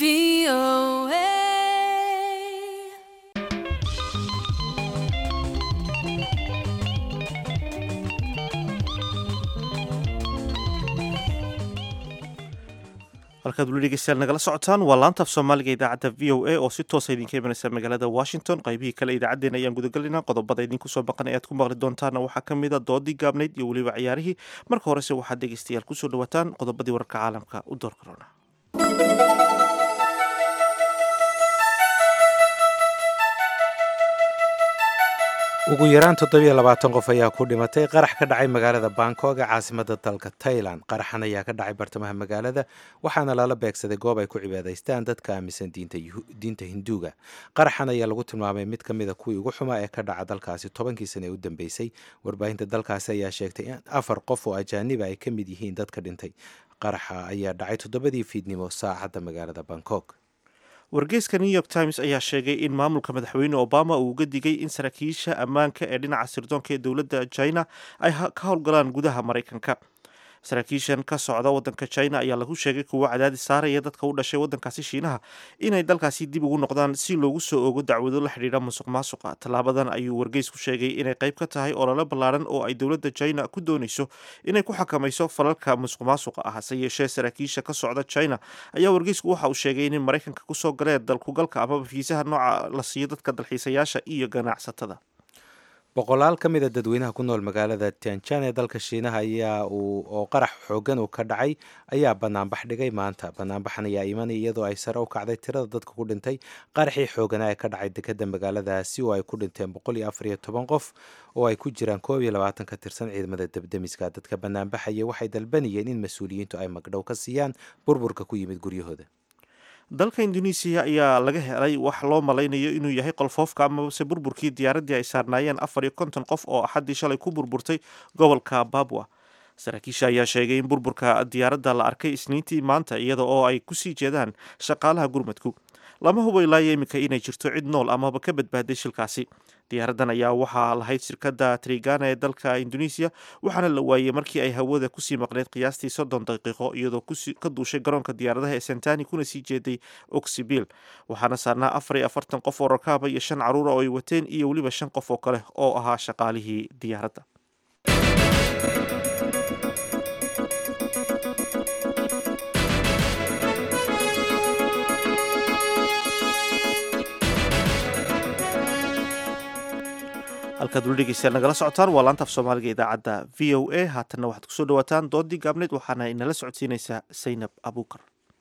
halkaad weli dhegeystayaal nagala socotaan waa laanta af soomaaliga idaacadda v o a oo si toosa idinka imanaysa magaalada washington qaybihii kale idaacaddeen ayaan gudagelinaa qodobada idinku soo baqan ayaad ku maqli doontaana waxaa ka mid a doodii gaabnayd iyo weliba ciyaarihii marka horese waxaad dhegeystayaal kusoo dhawaataan qodobadii wararka caalamka u door karona ugu yaraan toddobiyo labaatan qof ayaa ku dhimatay qarax ka dhacay magaalada bangkok ee caasimada dalka tailan qaraxan ayaa ka dhacay bartamaha magaalada waxaana lala beegsaday goob ay ku cibaadaystaan dadka aaminsan diinta hinduuga qaraxan ayaa lagu tilmaamay mid ka mida kuwii ugu xumaa ee ka dhaca dalkaasi tobankii sane ee u dambeysay warbaahinta dalkaasi ayaa sheegtay in afar qof oo ajaaniba ay ka mid yihiin dadka dhintay qaraxa ayaa dhacay toddobadii fiidnimo saacadda magaalada bangkok wargeyska new york times ayaa sheegay in maamulka madaxweyne obama uu uga digay in saraakiisha ammaanka ee dhinaca sirdoonka ee dowladda china ay ka howlgalaan gudaha maraykanka saraakiishan ka socda wadanka china ayaa lagu sheegay kuwo cadaadis saaraya dadka u dhashay wadankaasi shiinaha inay dalkaasi dib ugu noqdaan si loogu soo ogo dacwado la xidhiidha musuq maasuqa tallaabadan ayuu wargeysku sheegay inay qayb ka tahay olole ballaaran oo ay dowladda china ku doonayso inay ku xakamayso falalka musuq maasuqa ah hase yeeshee saraakiisha ka socda china ayaa wargeysku waxa uu sheegay inay maraykanka kusoo galeen dalkugalka amaba fiisaha nooca la siiyo dadka dalxiisayaasha iyo ganacsatada boqolaal ka mid a dadweynaha ku nool magaalada tianjan ee dalka shiinaha ayaa uu oo qarax xoogan uu ka dhacay ayaa banaanbax dhigay maanta banaanbaxan ayaa imanaya iyadoo ay sare u kacday tirada dadka ku dhintay qaraxii xooganaa ee ka dhacay dekeda magaaladaasi oo ay ku dhinteen boqol iyo afar iyo toban qof oo ay ku jiraan koob iyo labaatan ka tirsan ciidamada debdemiska dadka banaanbaxaya waxay dalbanayeen in mas-uuliyiintu ay magdhow ka siiyaan burburka ku yimid guryahooda dalka indonesiya ayaa laga helay wax loo malaynayo inuu yahay qolfoofka amabase burburkii diyaaraddii ay saarnaayeen afar iyo konton qof oo axaddii shalay ku burburtay gobolka babwa saraakiisha ayaa sheegay in burburka diyaaradda la arkay isniintii maanta iyada oo ay kusii jeedaan shaqaalaha gurmadku lama hubo ilaayo iminka inay jirto cid nool amaba ka badbaaday shilkaasi diyaaraddan ayaa waxaa lahayd shirkadda trigana ee dalka indonesiya waxaana la waayey markii ay hawada kusii maqneyd qiyaastii soddon daqiiqo iyadoo ka duushay garoonka diyaaradaha ee sentani kuna sii jeeday oxibil waxaana saarnaa afar iyo afartan qof oo rakaaba iyo shan caruura oo ay wateen iyo weliba shan qof oo kale oo ahaa shaqaalihii diyaaradda halkaad weli dhegeystayaal nagala socotaan waa laanta af soomaaliga idaacadda v o a haatanna waxaad kusoo dhawaataan doodii gaabneyd waxaana inala socodsiinaysaa saynab abuukar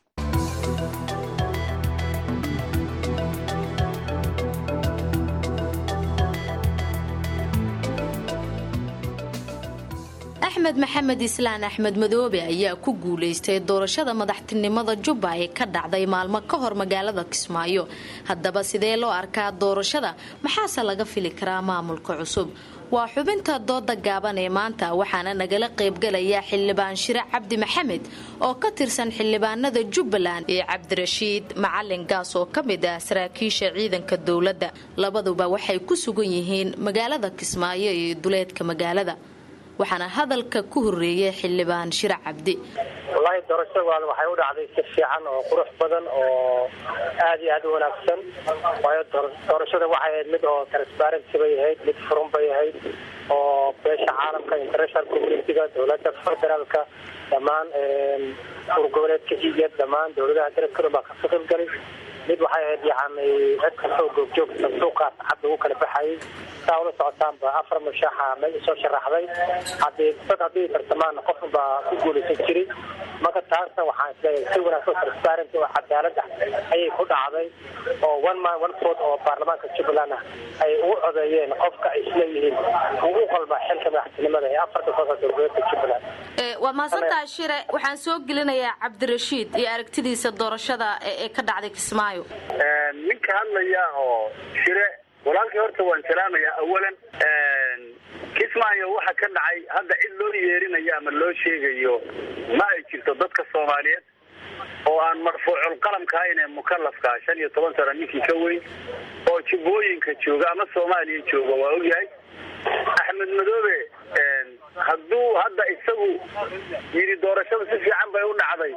axmed maxamed islaan axmed madoobe ayaa ku guulaystay doorashada madaxtinimada jubba ee ka dhacday maalmo ka hor magaalada kismaayo haddaba sidee loo arkaa doorashada maxaase laga fili karaa maamulka cusub waa xubinta dooda gaaban ee maanta waxaana nagala qaybgalaya xildhibaan shire cabdi maxamed oo ka tirsan xildhibaanada jubbaland iyo cabdirashiid macalin gaas oo ka mid ah saraakiisha ciidanka dowladda labaduba waxay ku sugan yihiin magaalada kismaayo iyo duleedka magaalada waxaana hadalka ku horeeyay xildhibaan shire cabdi wallaahi doorashadan waxay u dhacday si fiican oo qurux badan oo aada iyo aada u wanaagsan waayo doorashada waxay ahayd mid oo transparency bay ahayd mid furan bay ahayd oo beesha caalamka international communitiga dowladda federaalka dhammaan urgoboleedka iyo dhammaan dowladaha dalabka dhan baa ka qaybgalay mid waxay ahayd yani cid kastoo goobjoogta suuqaas cad ugu kala baxayay saa ula socotaanba afar mushaaxa meel soo sharaxday haddii dad haddii tartamaan qofun baa ku guulaysan jiray marka taasna waxaan isleeyahay si wanaagsan transparent oo cadaalad ah ayay ku dhacday oo one man one vote oo baarlamaanka jubbaland ah ay ugu codeeyeen qofka ay isleeyihiin ugu qalba xilka madaxtinimada ee afarta soosa dowladeedka jubbaland waa mahadsantahay shire waxaan soo gelinayaa cabdirashiid iyo aragtidiisa doorashada ee ka dhacday kismaayo ninka hadlaya oo shire walaalkii horta waan salaamayaa awalan kismaayo waxa ka dhacay hadda cid loo yeerinayo ama loo sheegayo ma ay jirto dadka soomaaliyeed oo aan marfuucul qalamka ahayn ee mukalafka shan iyo toban sano ninkii ka weyn oo jubbooyinka jooga ama soomaaliya jooga waa ogyahay axmed madoobe hadduu hadda isagu yidhi doorashada si fiican bay u dhacday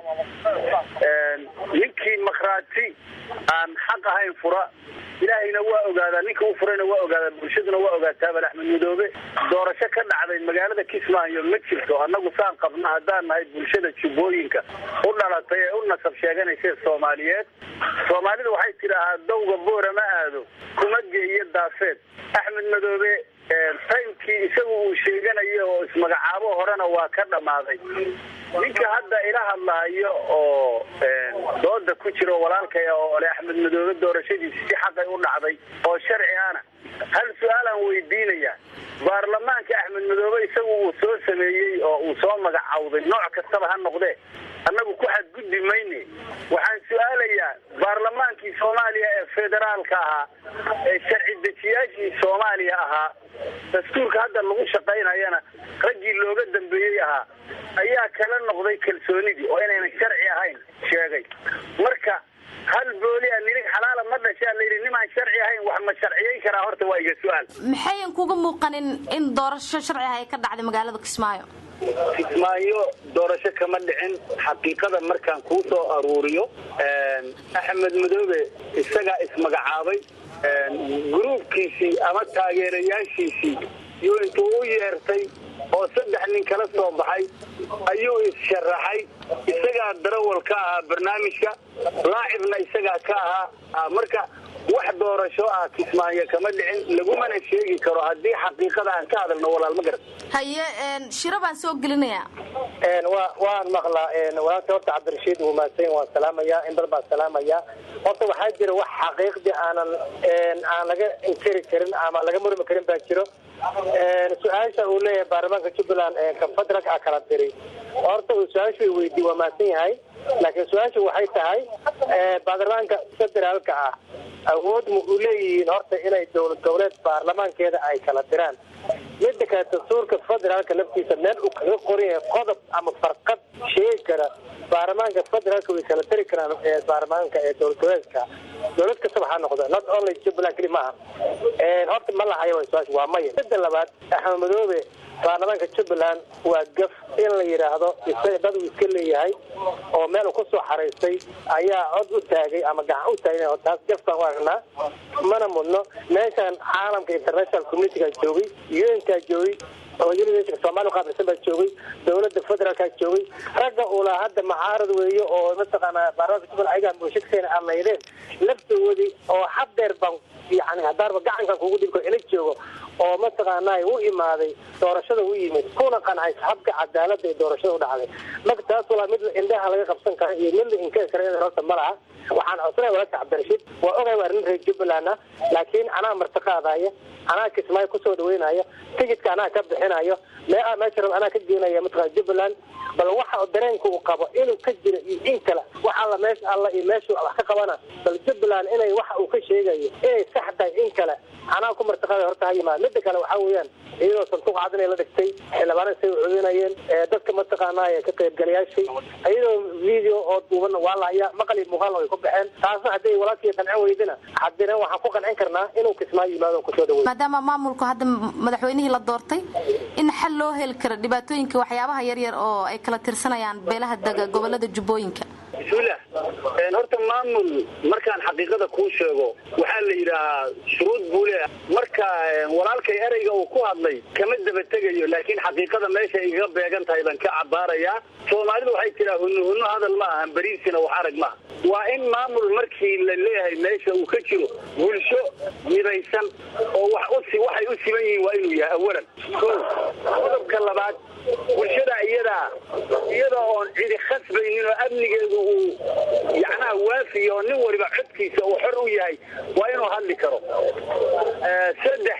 ninkii makhraati aan xaq ahayn fura ilaahayna waa ogaadaa ninka u furayna waa ogaadaa bulshaduna waa ogaataa bal axmed madoobe doorasho ka dhacday magaalada kismaayo ma jirto annagu saan qabna haddaan nahay bulshada jubbooyinka u dhalatay ee u nasab sheeganaysa soomaaliyeed soomaalidu waxay tidhaahaa dawga boora ma aado kuma geeyo daafeed axmed madoobe taymkii isagu uu sheeganayo oo ismagacaabo horena waa ka dhammaaday ninka hadda ila hadlahayo oo dooda ku jira oo walaalkaya oo ole axmed madoobe doorashadiisi si xaqay u dhacday oo sharci ana hal su-aalaan weydiinaya baarlamaanka axmed madoobe isagu uu soo sameeyey oo uu soo magacawday nooc kastaba ha noqdee annagu ku xadgudbi mayne waxaan su-aalayaa baarlamaankii soomaaliya ee federaalka ahaa ee sharci dejiyaashii soomaaliya ahaa dastuurka hadda lagu shaqaynayana raggii looga dambeeyey ahaa ayaa kala noqday kalsoonidii oo inaynan sharci ahayn sheegay marka hal booli a nilig xalaala ma dhashaa layidhi nimaan sharci ahayn wax ma sharciyayn karaa horta waa iga su-aal maxayan kuga muuqanin in doorasho sharci ah ay ka dhacday magaalada kismaayo kismaayo doorasho kama dhicin xaqiiqada markaan kuu soo aruuriyo axmed madoobe isagaa ismagacaabay gruubkiisii ama taageerayaashiisii iyo intuu u yeertay oo saddex nin kala soo baxay ayuu is-sharaxay isagaa darawal ka ahaa barnaamijka laacibna isagaa ka ahaa marka wax doorasho ah kismaayo kama dhicin lagumana sheegi karo haddii xaqiiqada aan ka hadalno walaal ma garan haye shiro baan soo gelinayaa wa waan maqlaa walaalka horta cabdirashiid wuu mahadsan waan salaamayaa in badan baan salaamayaa horta waxaa jira wax xaqiiqdii aanan aan laga inkiri karin ama laga murmi karin baa jiro su-aasha uu leeyahay baarlamaanka jubbaland confederaalka a kala diray horta uu su-aashu i weydiiy waa mahadsan yahay laakiin su-aashu waxay tahay baarlamaanka federaalka ah awood ma u leeyihiin horta inay dowlad goboleed baarlamaankeeda ay kala diraan midda kale dastuurka federaalka laftiisa meel uu kaga qoran yahay qodob ama farqad sheegi kara baarlamaanka federaalka way kala dari karaan baarlamaanka ee dowlad goboleedka dowlad kastaba ha noqdo not only jubbaland keli maaha horta ma lahayo su-aasha waa maya midda labaad axmed madoobe baarlamaanka jubbaland waa gaf in la yidhaahdo isaga dad uu iska leeyahay oo meel uu kusoo xaraystay ayaa cod u taagay ama gacan u taagay taas gaf baan u aragnaa mana mudno meeshan caalamka international communityga joogay unkaa joogay oo soomaaliya qaabilsan baa joogay dowladda federaalkaa joogay ragga ulaa hadda macaarad weeye oo mataqaanaa baarlamaanka jubbaland ayagaa mushakseena amaydeen laftoodii oo hadeer baan yani haddaanba gacankan kugu dhibko ila joogo oo mataqaanaa u imaaday doorashada u yimid kuna qancay habka cadaalada ee doorashada u dhacday marka taas walaa mid indhaha laga qabsan kara iyo mid la inkari kara in horta ma laha waxaan codsanaya walaalka cabdirashiid waa ogay waa arrin reer jubbaland ah laakiin anaa martiqaadaya anaa kismaayo kusoo dhaweynaya tigidka anaa ka bixinayo mee meesha rab anaa ka geenaya mataqana jubbaland bal waxa dareenka uu qabo inuu ka jiro iyo in kale wax alla meesha alla iyo meeshu wax ka qabana bal jubbaland inay waxa uu ka sheegayo inay sax tahay in kale anaa ku martiqaada horta ha yimaad mida kale waxaa weeyaan iyadoo sanduuq cadinay la dhigtay xildhibaana say u codinayeen dadka mataqaanaa ka qaybgalayaashay iyadoo video oo duuban waa lahaya maqal iyo muuqaal way ku baxeen taasna hadday walaalkii qancin weydina haddina waxaan ku qancin karnaa inuu kismaayo yimaado kusoo dhaweey maadaama maamulku hadda madaxweynihii la doortay in xal loo heli karo dhibaatooyinka waxyaabaha yaryar oo ay kala tirsanayaan beelaha dega gobolada jubbooyinka bismillah horta maamul markaan xaqiiqada kuu sheego waxaa la yidhaahaa shuruud buu leeyahay marka walaalkay ereyga uu ku hadlay kama daba tegayo laakiin xaqiiqada meesha igaga beegan tahay baan ka cabaarayaa soomaalidu waxay tiraa hunno hunno hadal ma ahan beriisina wax arag maaha waa in maamul markii la leeyahay meesha uu ka jiro bulsho midaysan oo wax usi waxay u siman yihiin waa inuu yahay awalan ko qodobka labaad bulshada iyadaa iyada oon cidi khasbaynin oo amnigeedu uu yacnaha waafiya oo nin waliba codkiisa uu xor u yahay waa inuu hadli karo saddex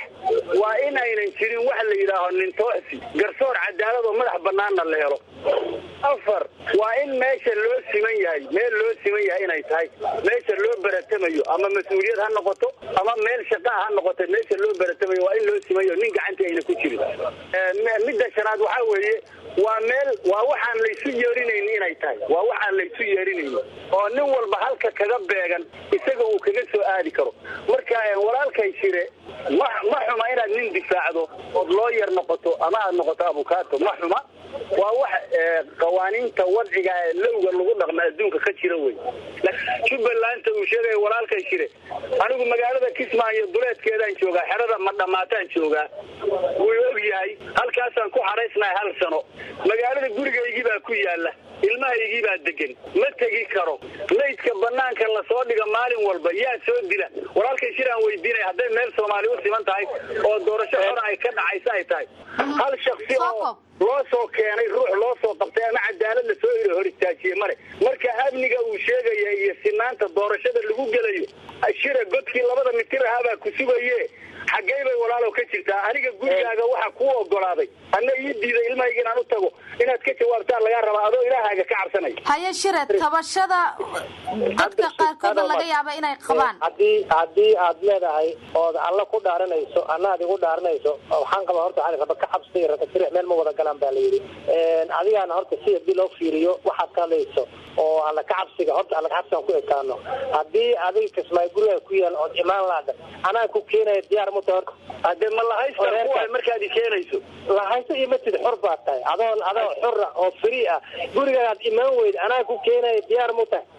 waa in aynan jirin wax la yidhaaho nintoosi garsoor cadaalad oo madax banaanna la helo afar waa in meesha loo siman yahay meel loo siman yahay inay tahay meesha loo baratamayo ama mas-uuliyad ha noqoto ama meel shaqaa ha noqoto meesha loo baratamayo waa in loo simayo nin gacantii ayna ku jirin midda shanaad waxaa weeye waa meel waa waxaan laysu yeerinayni inay tahay waa waxaan laysu yeerinayni oo nin walba halka kaga beegan isaga uu kaga soo aadi karo marka walaalkay shire ma ma xuma inaad nin difaacdo ood loo yar noqoto ama aad noqoto abukaato ma xuma waa wax qawaaniinta wadciga ee lowga lagu dhaqma adduunka ka jira wey jubbalanta uu sheegaya walaalkay shire anigu magaalada kismaayo duleedkeedaan joogaa xerada ma dhammaataan joogaa wuu og yahay halkaasaan ku xaraysnahay hal sano magaalada gurigaygii baa ku yaala ilmahaygii baa degan ma tegi karo laydka banaanka lasoo dhiga maalin walba yaa soo dila walaalkay shir aan weydiinaya hadday meel soomaali u siman tahay oo doorasho hore ay ka dhacaysa ay tahay hal shaksi oo loo soo keenay ruux loo soo qabtay ama cadaalad la soo hor istaajiye male marka amniga uu sheegaya iyo sinaanta doorashada lagu gelayo shira godkii labada mitir ahaabaa ku sugaye xaggey bay walaalow ka jirtaa aniga gurigaaga waxa kuu ogolaaday anna ii diiday ilmahayga inaan u tago inaad ka jawaabtaan lagaa rabaa adoo ilaahaaga ka cabsanaya haye shire tabashada dadka qaarkoodna laga yaaba inay qabaan haddii haddii aad leedahay ood alla ku dhaaranayso anna ad igu dhaaranayso waxaan qabaa horta waxaan raba ka cabsi raba sirix meel ma wada galaan baa la yidhi adigaana horta si hadii loo fiiriyo waxaad ka hadlayso oo alla ka cabsiga horta alla ka cabsigaan ku ekaano haddii adiga kismaayo gurigaa ku yaal ood imaan laada anaa ku keenaya diyaar muta horta hadee ma lahaysta kuwa markaad i keenayso lahaysto iyo matid xor baa tahay adoo adoo xora oo free ah gurigaad imaan weyd anaa ku keenaya diyaar mu tahay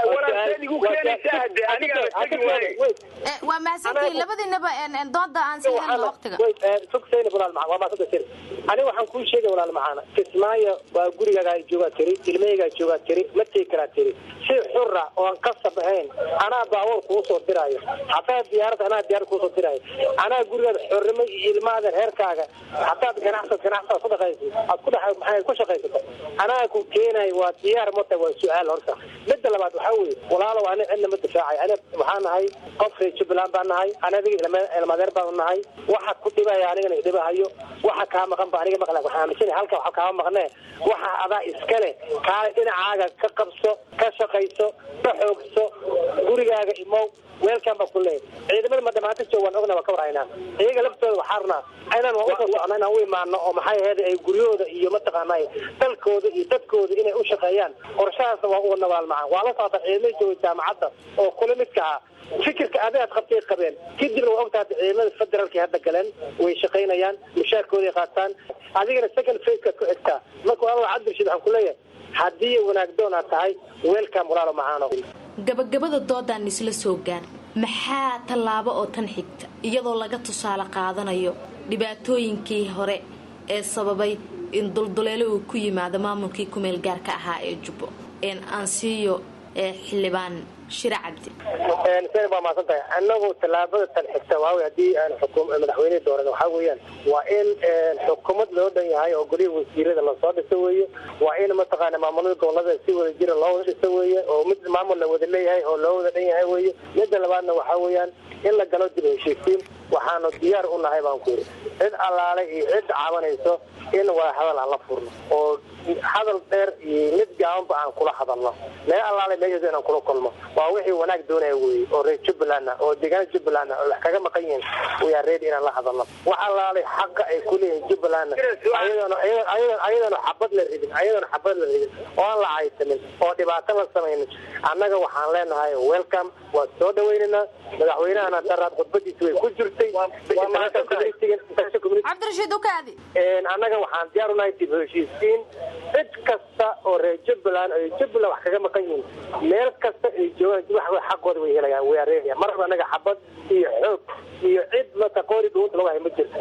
waa mahadsantihiin labadiinaba dooda aan sii helno waqtiga sugsayna walaal macaan waa maasanta sir aniga waxaan kuu sheegay walaal macaana kismaayo waa gurigaagaa joogaa tiri ilmahaygaa joogaa tiri ma tegi karaa tiri si xura oon qasab ahayn anaa baabuur kuu soo diraayo hataa diyaarad anaa diyaarad kuu soo diraayo anaa gurigaada xornimo iyo ilmahaadan heerkaaga hadaad ganacsad ganacsad ku dhaqaysid aad ku dhex maxay ku shaqaysato anaa ku keenayo waa diyaar ma tahay waa su-aal horta midda labaad waxaa weeye walaalow ani cidna ma difaacay ani waxaa nahay qof reer jubbaland baan nahay ani adiga ilmadeer baanu nahay waxa ku dhibaya anigana idhibahayo waxa kaa maqan ba aniga maqla waxaan aaminsanay halka waxa kaama maqnee waxa adaa iskale kaale dhinacaaga ka qabso ka shaqayso ka xoogso gurigaaga imow weelkan baa ku leeyahay ciidamada ma dhamaanta joog waan ogna waa ka warhaynaa iyaga laftooda waxaa rabnaa inaan waa usoo socno inaan u imaano oo maxay ahayd ay guryahooda iyo mataqaanay dalkooda iyo dadkooda inay u shaqeeyaan qorshahaasna waa uga nabaal macaan waa la socota ciidamada jooga jaamacadda oo kula midka ah fikirka adigaad qabtay qabeen kadibna waa ogtahay ciidamada federaalka hadda galeen way shaqaynayaan mushaarkooday qaataan adigana second facekaad ku xigtaa marka walaal cabdirashiid waxaan ku leeyahay haddii wanaagdoon aad tahay weelkan walaalo macaano gabagabada doodaan isla soo gaar maxaa tallaabo oo tan xigta iyadoo laga tusaale qaadanayo dhibaatooyinkii hore ee sababay in dulduleelo uu ku yimaado maamulkii kumeel gaarka ahaa ee jubbo een aansiiyo ee xildhibaan shire cabdi sen waa maasan tahay anagu tallaabada tan xigta waawy haddii aan xukum madaxweyne dooran waxaa weeyaan waa in xukuumad loo dhan yahay oo goliha wasiirada lasoo dhiso weeye waa in mataqaana maamulada gobolada si wada jira loo wada dhiso weeye oo mid maamul la wada leeyahay oo loo wada dhan yahay weeye midda labaadna waxaa weeyaan in la galo dib heshiisiin waxaanu diyaar u nahay baan ku yidhi cid allaale iyo cid cabanayso in wada hadal aan la furno oo hadal dheer iyo mid gaabanba aan kula hadalno meel allaale meeshaas inaan kula kulmo waa wixii wanaag doonaya weye oo reer jubbaland oo deegaana jubbaland oo wax kaga maqan yihiin wayaa reedi inaan la hadalno wax allaale xaqa ay ku leeyihiin jubbaland ayadoona ayadoona xabad la ridin ayadoona xabad la ridin oo aan la caysanin oo dhibaato la samaynin annaga waxaan leenahay welcome waa soo dhawaynaynaa madaxweynahana daraad khudbadiisa way ku jirtay cabdirashiid ukaadi annaga waxaan diyaar unahay dib heshiisiin cid kasta oo reer jubbaland ay jubbaland wax kaga maqan yihiin meel kasta ay joogaan wax xaqooda way helayaan way areegaya marba annaga xabad iyo xoog iyo cid mata qoori dhuunta lagu hay ma jirto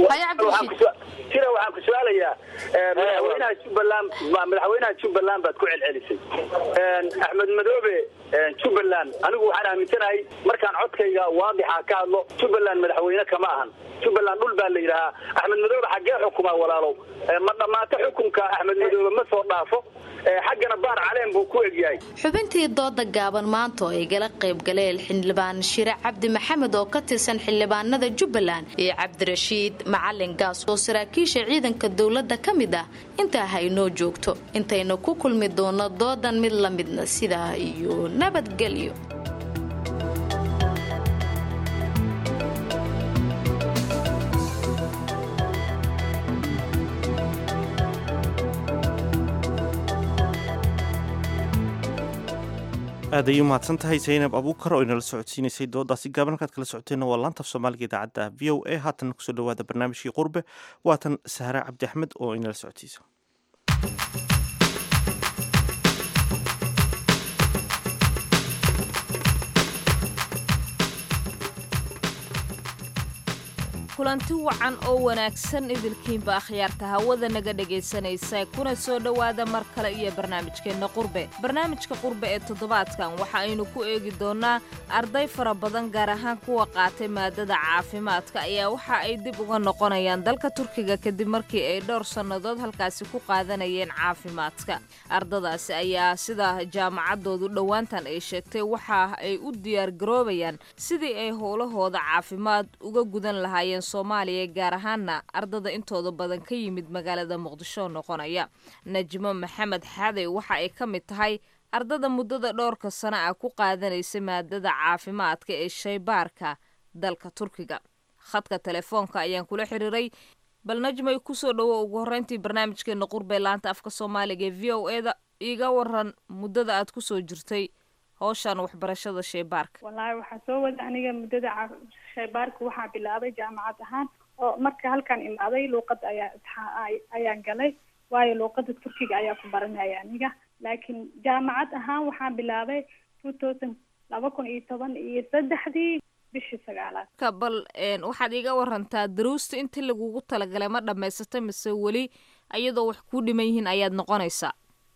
sida waxaan ku su-aalayaa madaxweynaha jubbaland madaxweynaha jubbaland baad ku celcelisay axmed madoobe jubbaland anigu waxaan aaminsanahay markaan codkayga waadixa ka hadlo jubbaland madaxweyne kama ahan jubbaland dhul baa la yidhaahaa axmed madoobe xaggee xukumaa walaalow ma dhammaato xukunka axmed madoobe ma soo dhaafo xaggana baar caleen buu ku egyahay xubintii dooda gaaban maanta oo ay gala qayb galeen xildhibaan shire cabdi maxamed oo ka tirsan xildhibaanada jubbaland iyo cabdirashiid macalin gaas oo saraakiisha ciidanka dowladda ka mid ah intaa haynoo joogto intayna ku kulmi doono doodan mid la midna sidaa iyo nabadgelyo aad ayay umahadsan tahay zaynab abuukar oo inala socodsiinaysay doodaasi gaaban halkaad kala socoteenna waa laantaf soomaaliga idaacadda v o a haatan kusoo dhawaada barnaamijkii qurbe waatan sahra cabdi axmed oo inala socodsiisa kulanti wacan oo wanaagsan idilkiinba akhyaarta hawada naga dhegaysanaysa kuna soo dhowaada mar kale iyo barnaamijkeenna qurbe barnaamijka qurbe ee toddobaadkan waxa aynu ku eegi doonnaa arday fara badan gaar ahaan kuwa qaatay maadada caafimaadka ayaa waxa ay dib uga noqonayaan dalka turkiga kadib markii ay dhowr sannadood halkaasi ku qaadanayeen caafimaadka ardadaasi ayaa sida jaamacaddoodu dhowaantan ay sheegtay waxa ay u diyaargaroobayaan sidii ay howlahooda caafimaad uga gudan lahaayeen soomaaliya gaar ahaana ardada intooda badan ka yimid magaalada muqdisho noqonaya najmo maxamed xaday waxa ay ka mid tahay ardada muddada dhowrka sano ah ku qaadanaysa maadada caafimaadka ee shaybaarka dalka turkiga khadka telefoonka ayaan kula xiriiray bal najmay kusoo dhowo ugu horreyntii barnaamijkeena qurbee laanta afka soomaaliga ee v o e da iga waran muddada aad kusoo jirtay howshan waxbarashada shaybaarka wallaahi waxaa soo wada aniga muddada shaybaarka waxaa bilaabay jaamacad ahaan oo marka halkaan imaaday luuqada ayaa ayaan galay waayo luuqada turkiga ayaa ku baranaya aniga laakiin jaamacad ahaan waxaan bilaabay two thousand laba kun iyo toban iyo saddexdii bishii sagaalaad ka bal waxaad iga warantaa daruusta intii lagugu talagalay ma dhamaysatay mise weli iyadoo wax kuu dhiman yihiin ayaad noqonaysaa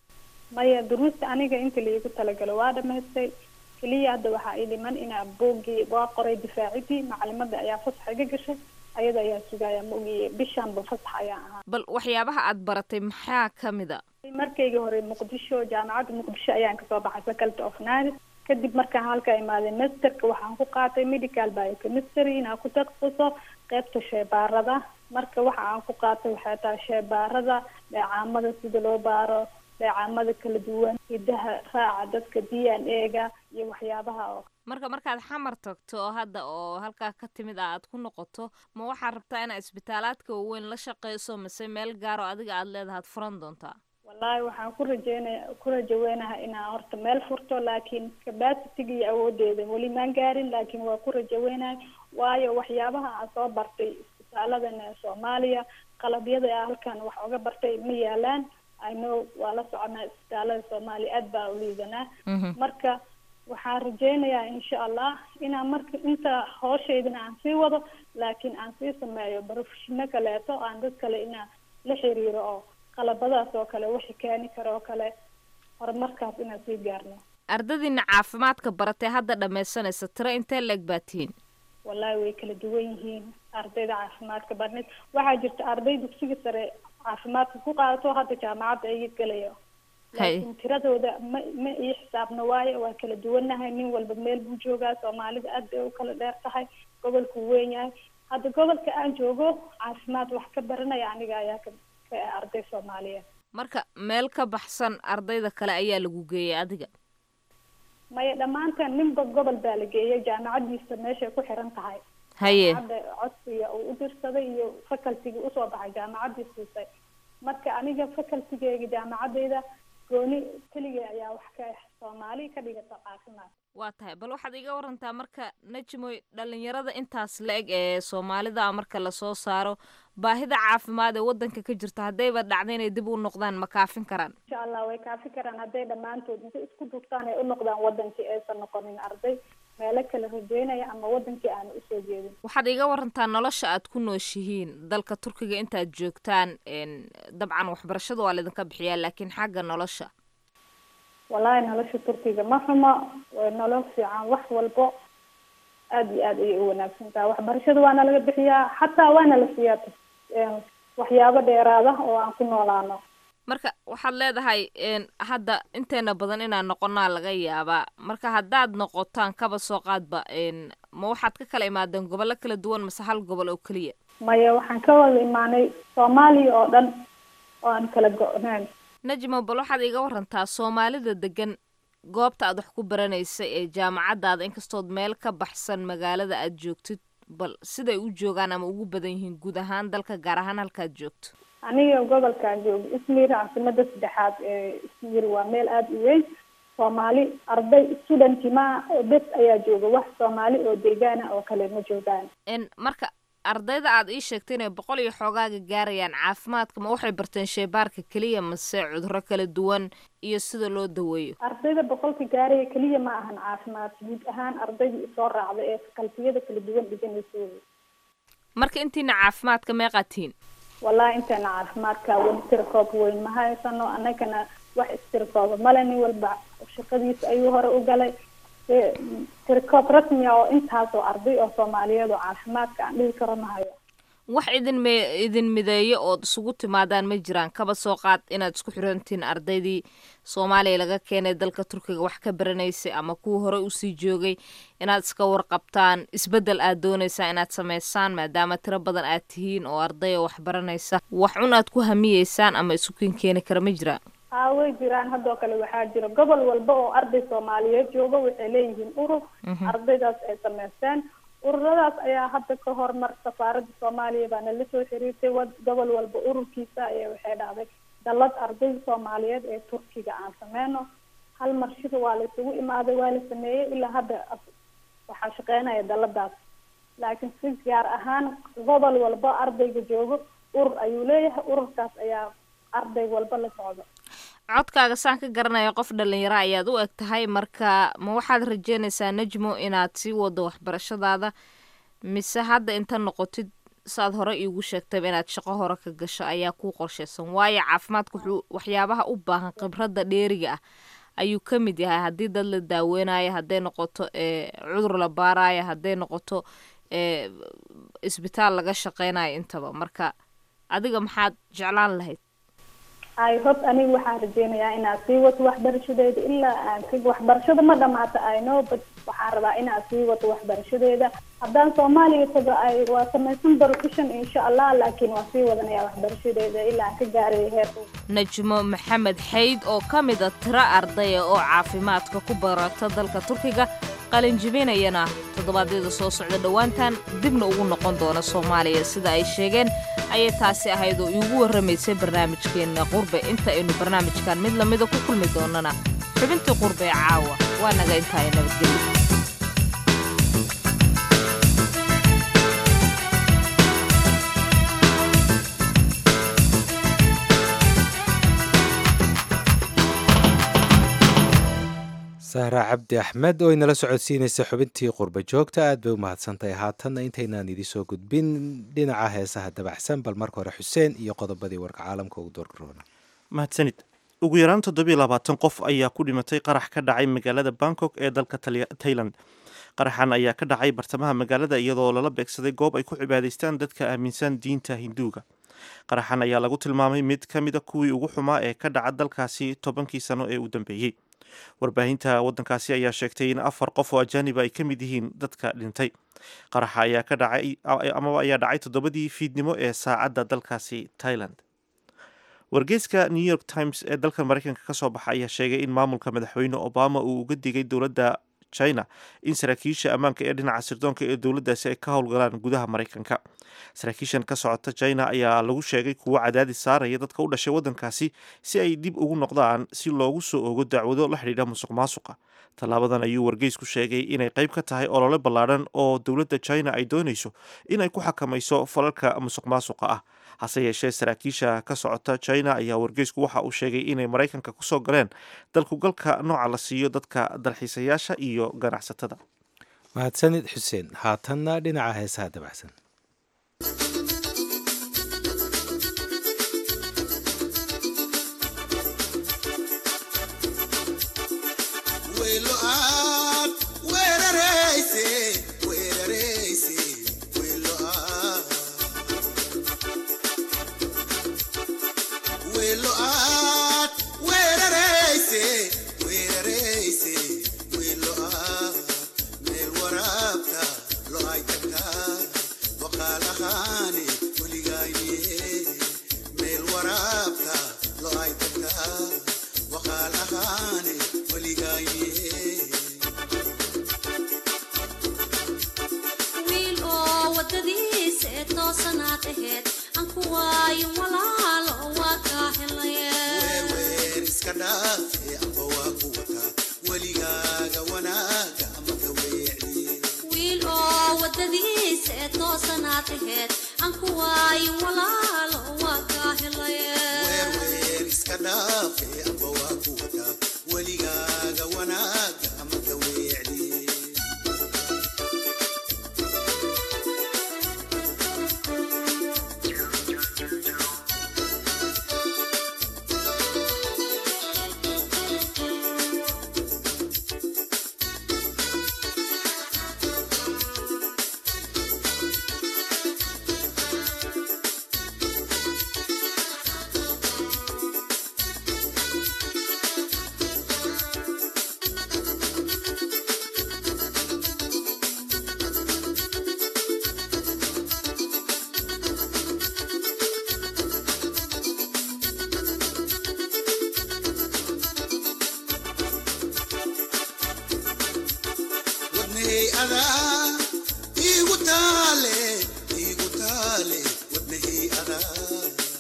maya duruusta aniga inta laigu talagalo waa dhamaystay keliya hadda waxaa ii dhiman inaa boogii waa qoray difaacidii macalimada ayaa fasax iga gashay ayada ayaa sugaya maogiye bishaanba fasax ayaa ahaa bal waxyaabaha aad baratay maxaa ka mid a markaygii hore muqdisho jaamacadda muqdisho ayaan kasoo baxay faculty of nars kadib markaan halka imaaday masterka waxaan ku qaatay medical biochemistry inaan ku takasuso qeybta sheebaarada marka waxa aan ku qaatay waxay tahay sheebaarada dheecaamada sida loo baaro dheecaamada kala duwan hidaha raaca dadka d n a ga iyo waxyaabaha oo marka markaad xamar tagto oo hadda oo halkaa ka timid ah aad ku noqoto ma waxaad rabtaa inaad isbitaalaadka waaweyn la shaqeyso mise meel gaaro adiga aad leedahaad furan doontaa wallaahi waxaan ku rajeynaya ku rajaweynaha inaan horta meel furto laakiin capacitiga iyo awoodeeda weli maan gaarin laakiin waa ku rajaweynahay waayo waxyaabaha aan soo bartay isbitaaladan soomaaliya qalabyada a halkan wax oga bartay ma yaalaan ino waa la soconaa isbitaalada soomaaliya aad baa u liidanaa marka waxaan rajeynayaa insha allah inaan marka inta hooshaydan aan sii wado laakiin aan sii sameeyo barofeshino kaleeto aan dad kale inaan la xiriiro oo qalabadaas oo kale wixi keeni karo oo kale horumarkaas inaan sii gaarno ardadiina caafimaadka baratay hadda dhammaysanaysa tiro intee la-eg baa tihiin wallaahi way kala duwan yihiin ardayda caafimaadka barnid waxaa jirta arday dugsiga sare caafimaadka ku qaadato hadda jaamacadda ay gelayo laakiin tiradooda ma ma ii xisaabno waayo waa kala duwannahay nin walba meel buu joogaa soomaalida aad bay u kala dheer tahay gobolku weyn yahay hadda gobolka aan joogo caafimaad wax ka baranaya aniga ayaa ka ka arday soomaaliyeed marka meel ka baxsan ardayda kale ayaa lagu geeyay adiga maya dhammaanteen ninba gobol baa la geeyay jaamacadiisa meeshay ku xiran tahay haye jaamacadda codsiga uu u dirsaday iyo facultigii usoo baxay jaamacaddii siisay marka aniga facultigeyga jaamacadeyda gooni keligay ayaa wax ka soomaali ka dhigata caafimaad waa tahay bal waxaad iga warantaa marka najmoy dhalinyarada intaas la-eg ee soomaalida marka lasoo saaro baahida caafimaad ee wadanka ka jirta haddayba dhacda inay dib u noqdaan ma kaafin karaan insha allah way kaafi karaan hadday dhammaantood inta isku dugtaan ay u noqdaan wadankii aysan noqonin arday meelo kala rajeynaya ama wadankii aan usoo jeedin waxaad iga warantaa nolosha aad ku nooshihiin dalka turkiga intaad joogtaan dabcan waxbarashada waa laydinka bixiyaa laakiin xagga nolosha wallaahi nolosha turkiga ma xumo way nolol fiican wax walbo aada iyo aada ayay u wanaagsan tahay waxbarashada waana laga bixiyaa xataa waana la siiyaa waxyaabo dheeraada oo aan ku noolaano marka waxaad leedahay hadda inteena badan inaan noqonaa laga yaabaa marka haddaad noqotaan kaba soo qaadba ma waxaad ka kala imaadeen gobollo kala duwan mase hal gobol oo keliya maya waxaan ka wada imaanay soomaaliya oo dhan oo aan kala go-nayn najmo bal waxaad iga warantaa soomaalida degan goobta aad wax ku baranaysa ee jaamacaddaada inkastood meel ka baxsan magaalada aad joogtid bal siday u joogaan ama ugu badan yihiin guud ahaan dalka gaar ahaan halkaad joogto aniga gobolkaan joogo ismir caasimada saddexaad ee ismir waa meel aada u weyn soomaali arday studenty ma bes ayaa jooga wax soomaali oo deegaana oo kale ma joogaan marka ardayda aad ii sheegtay inay boqol iyo xoogaaga gaarayaan caafimaadka ma waxay barteen sheebaarka keliya mase cudurro kala duwan iyo sida loo daweeyo ardayda boqolka gaaraya keliya ma ahan caafimaad guud ahaan ardayda isoo raacda ee fakaltiyada kala duwan dhiganaysa marka intiina caafimaadka meeqaatiin wallahi inteena caafimaadka weli tirkoob weyn ma haysano annagana wax istirkooba male nin walba shaqadiisa ayuu hore u galay tirkoob rasmi ah oo intaasoo arday oo soomaaliyeed oo caafimaadka aan dhihi karo ma hayo wax idin me idin mideeyo ood isugu timaadaan ma jiraan kaba soo qaad inaad isku xirantiin ardaydii soomaaliya laga keenay dalka turkiga wax ka baranaysay ama kuwa hore usii joogay inaad iska warqabtaan isbeddel aad doonaysaa inaad samaysaan maadaama tiro badan aad tihiin oo arday oo wax baranaysa wax cun aad ku hamiyeysaan ama isu kin keeni kara ma jiraan haa way jiraan haddoo kale waxaa jira gobol walba oo arday soomaaliyeed jooga waxay leeyihiin urur ardaydaas ay samaysteen ururadaas ayaa hadda ka hormar safaaradda soomaaliya baana la soo xiriirtay wa gobol walba ururkiisa ayaa waxay dhahday dallad ardayda soomaaliyeed ee turkiga aan sameyno hal mar shir waa la isugu imaaday waa la sameeyey ilaa hadda waxaa shaqeynaya dalladaas laakiin si gaar ahaan gobol walba ardayga joogo urur ayuu leeyahay ururkaas ayaa arday walba la socdo codkaaga saan ka garanaya qof dhalinyaro ayaad u eg tahay marka ma waxaad rajeynaysaa najmo inaad sii wado waxbarashadaada mise hadda inta noqotid saad hore iigu sheegtayba inaad shaqo hore ka gasho ayaa kuu qorshaysan waayo caafimaadka wuxuu waxyaabaha u baahan khibradda dheeriga ah ayuu ka mid yahay haddii dad la daaweynayo hadday noqoto cudur la baarayo hadday noqoto isbitaal laga shaqeynayo intaba marka adiga maxaad jeclaan lahayd ay hob aniga waxaan rajeynayaa inaad sii wato waxbarashadeeda ilaa aan ka waxbarashada ma dhamaata i know but waxaan rabaa inaad sii wato waxbarashadeeda haddaan soomaaliya tago ay waa samaysan profession insha allah laakiin waan sii wadanayaa waxbarashadeeda ilaa aan ka gaarayo heer najmo maxamed xayd oo ka mid a tiro ardaya oo caafimaadka ku barata dalka turkiga qalinjibinayana toddobaadyada soo socda dhowaantan dibna ugu noqon doona soomaaliya sida ay sheegeen ayay taasi ahayd oo iigu warramaysay barnaamijkeenna qurbe inta aynu barnaamijkan mid lamida ku kulmi doonana xubintii qurbe ee caawa waa naga intaaya nabadgelyo sahra cabdi axmed oo inala socodsiinaysa xubintii qurba joogta aad bay u mahadsantahay haatanna intaynaan idinsoo gudbin dhinaca heesaha dabacsan bal marka hore xuseen iyo qodobadii warka caalamka ugu doorgaroona mahadsanid ugu yaraan toddobiyo labaatan qof ayaa ku dhimatay qarax ka dhacay magaalada bangkok ee dalka tailand qaraxan ayaa ka dhacay bartamaha magaalada iyadoo lala beegsaday goob ay ku cibaadaystaan dadka aaminsan diinta hinduuga qaraxan ayaa lagu tilmaamay mid ka mida kuwii ugu xumaa ee ka dhaca dalkaasi tobankii sano ee u dambeeyey warbaahinta waddankaasi ayaa sheegtay in afar qof oo ajaaniba ay ka mid yihiin dadka dhintay qaraxa ayaa ka dhacay amaba ayaa dhacay toddobadii fiidnimo ee saacadda dalkaasi thailand wargeyska new york times ee dalka maraykanka ka soo baxa ayaa sheegay in maamulka madaxweyne obama uu uga digay dowladda china in saraakiisha ammaanka ee dhinaca sirdoonka ee dowladdaasi ay ka howlgalaan gudaha maraykanka saraakiishan ka socota china ayaa lagu sheegay kuwo cadaadis saaraya dadka u dhashay waddankaasi si ay dib ugu noqdaan si loogu soo ogo dacwado la xidhiidha musuq maasuqa tallaabadan ayuu wargeysku sheegay inay qayb ka tahay olole ballaadhan oo dowladda china ay doonayso inay ku xakamayso falalka musuq maasuqa ah hase yeeshee saraakiisha ka socota china ayaa wargeysku waxa uu sheegay inay maraykanka kusoo galeen dalkugalka nooca la siiyo dadka dalxiisayaasha iyo ganacsatada mahadsanid xuseen haatanna dhinaca heesaha dabacsan weelo aad weerarayse weerarayse weelo aad weelo aad weerarayse weerarayse weelo aad meel waraabta lo ay tagtaa waqaalahaani weligaaye meel waraabta lo ay tagtaa waqaalahaani weligaaye wiil oo wadadiisa ee toosanaad aheyd aan ku waayo walaalo waa kaa helaye weer iska dhaafe amba waa ku wataa weligaaga wanaaga ama ka weecdiye wiil oo wadadiisa ee toosanaad aheyd aan ku waayo walaalo waa kaa helaye weer iska dhaafe amba waa ku wataa weligaaga wanaaga ama ka weecdiye wadnahey adaa iigu taale iigu taale wadnahey adaa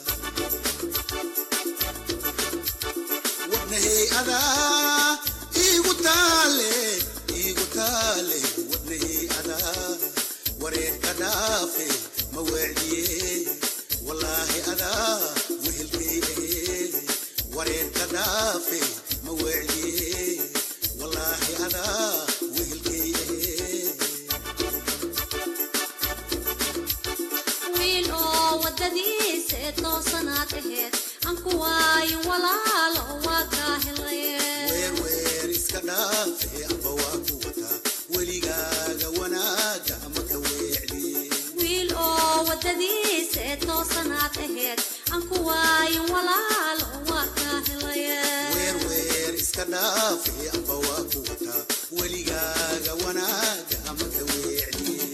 wadnahey adaa iigu taale iigu taale wadnahey adaa wareerka dhaafe ma weecdiye wallaahi adaa wehelkay ahee wareerka dhaafe ma weecdiye wallaahi adaa wehelkay ahee wiil oo wadadiisa ee toosanaad aheyd aan ku waayo walaalo waa kaa helaye weer iska dhaafe amba waa ku wataa weligaaga wanaaga ama ka weecdiye wiil oo wadadiisa ee toosanaad aheyd aan ku waayo walaalo waa kaa helaye weer iska dhaafe amba waa ku wataa weligaaga wanaaga ama ka weecdiye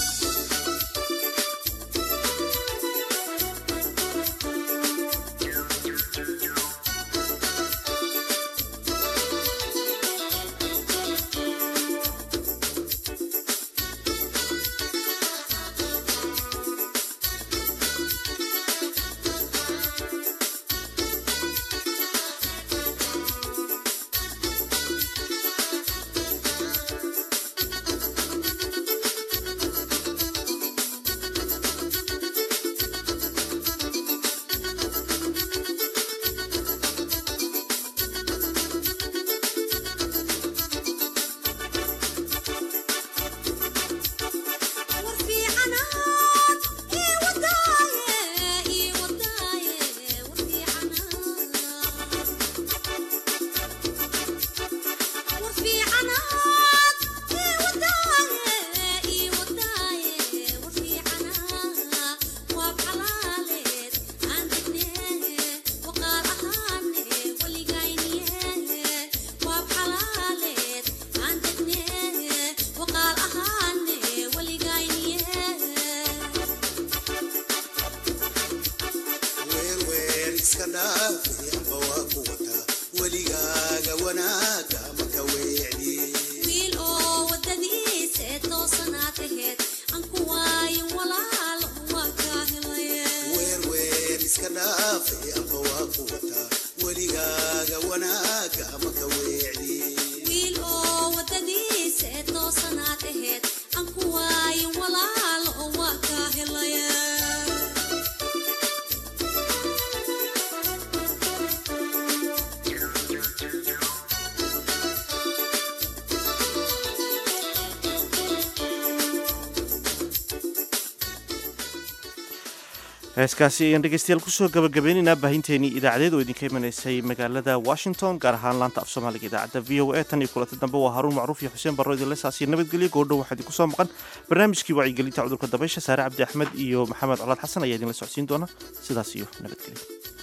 iska dhaafe amba waa ku wataa weligaaga wanaaga ama ka weecdiye wiil oo wadadiisa ee toosanaad aheyd aan ku waayo walaalo waa kaa helaye weer iska dhaafe amba waa ku wataa weligaaga wanaaga ama ka weecdiye wiil oo wadadiisa ee toosanaad aheyd aan ku waayo walaalo waa kaa helaye heeskaasi ayaan dhegeystayaal kusoo gabagabeynaynaa baahinteenii idaacadeed oo idinka imanaysay magaalada washington gaar ahaan laanta af soomaaliga idaacadda v o a tan iyo kulanti dambe waa haruun macruuf iyo xuseen barro idinle saasiyo nabadgelyo goordhow waxaa idinku soo maqan barnaamijkii wacyigelinta cudurka dabaysha saare cabdi axmed iyo maxamed colaad xasan ayaa idinla socodsiin doona sidaas iyo nabadgelyo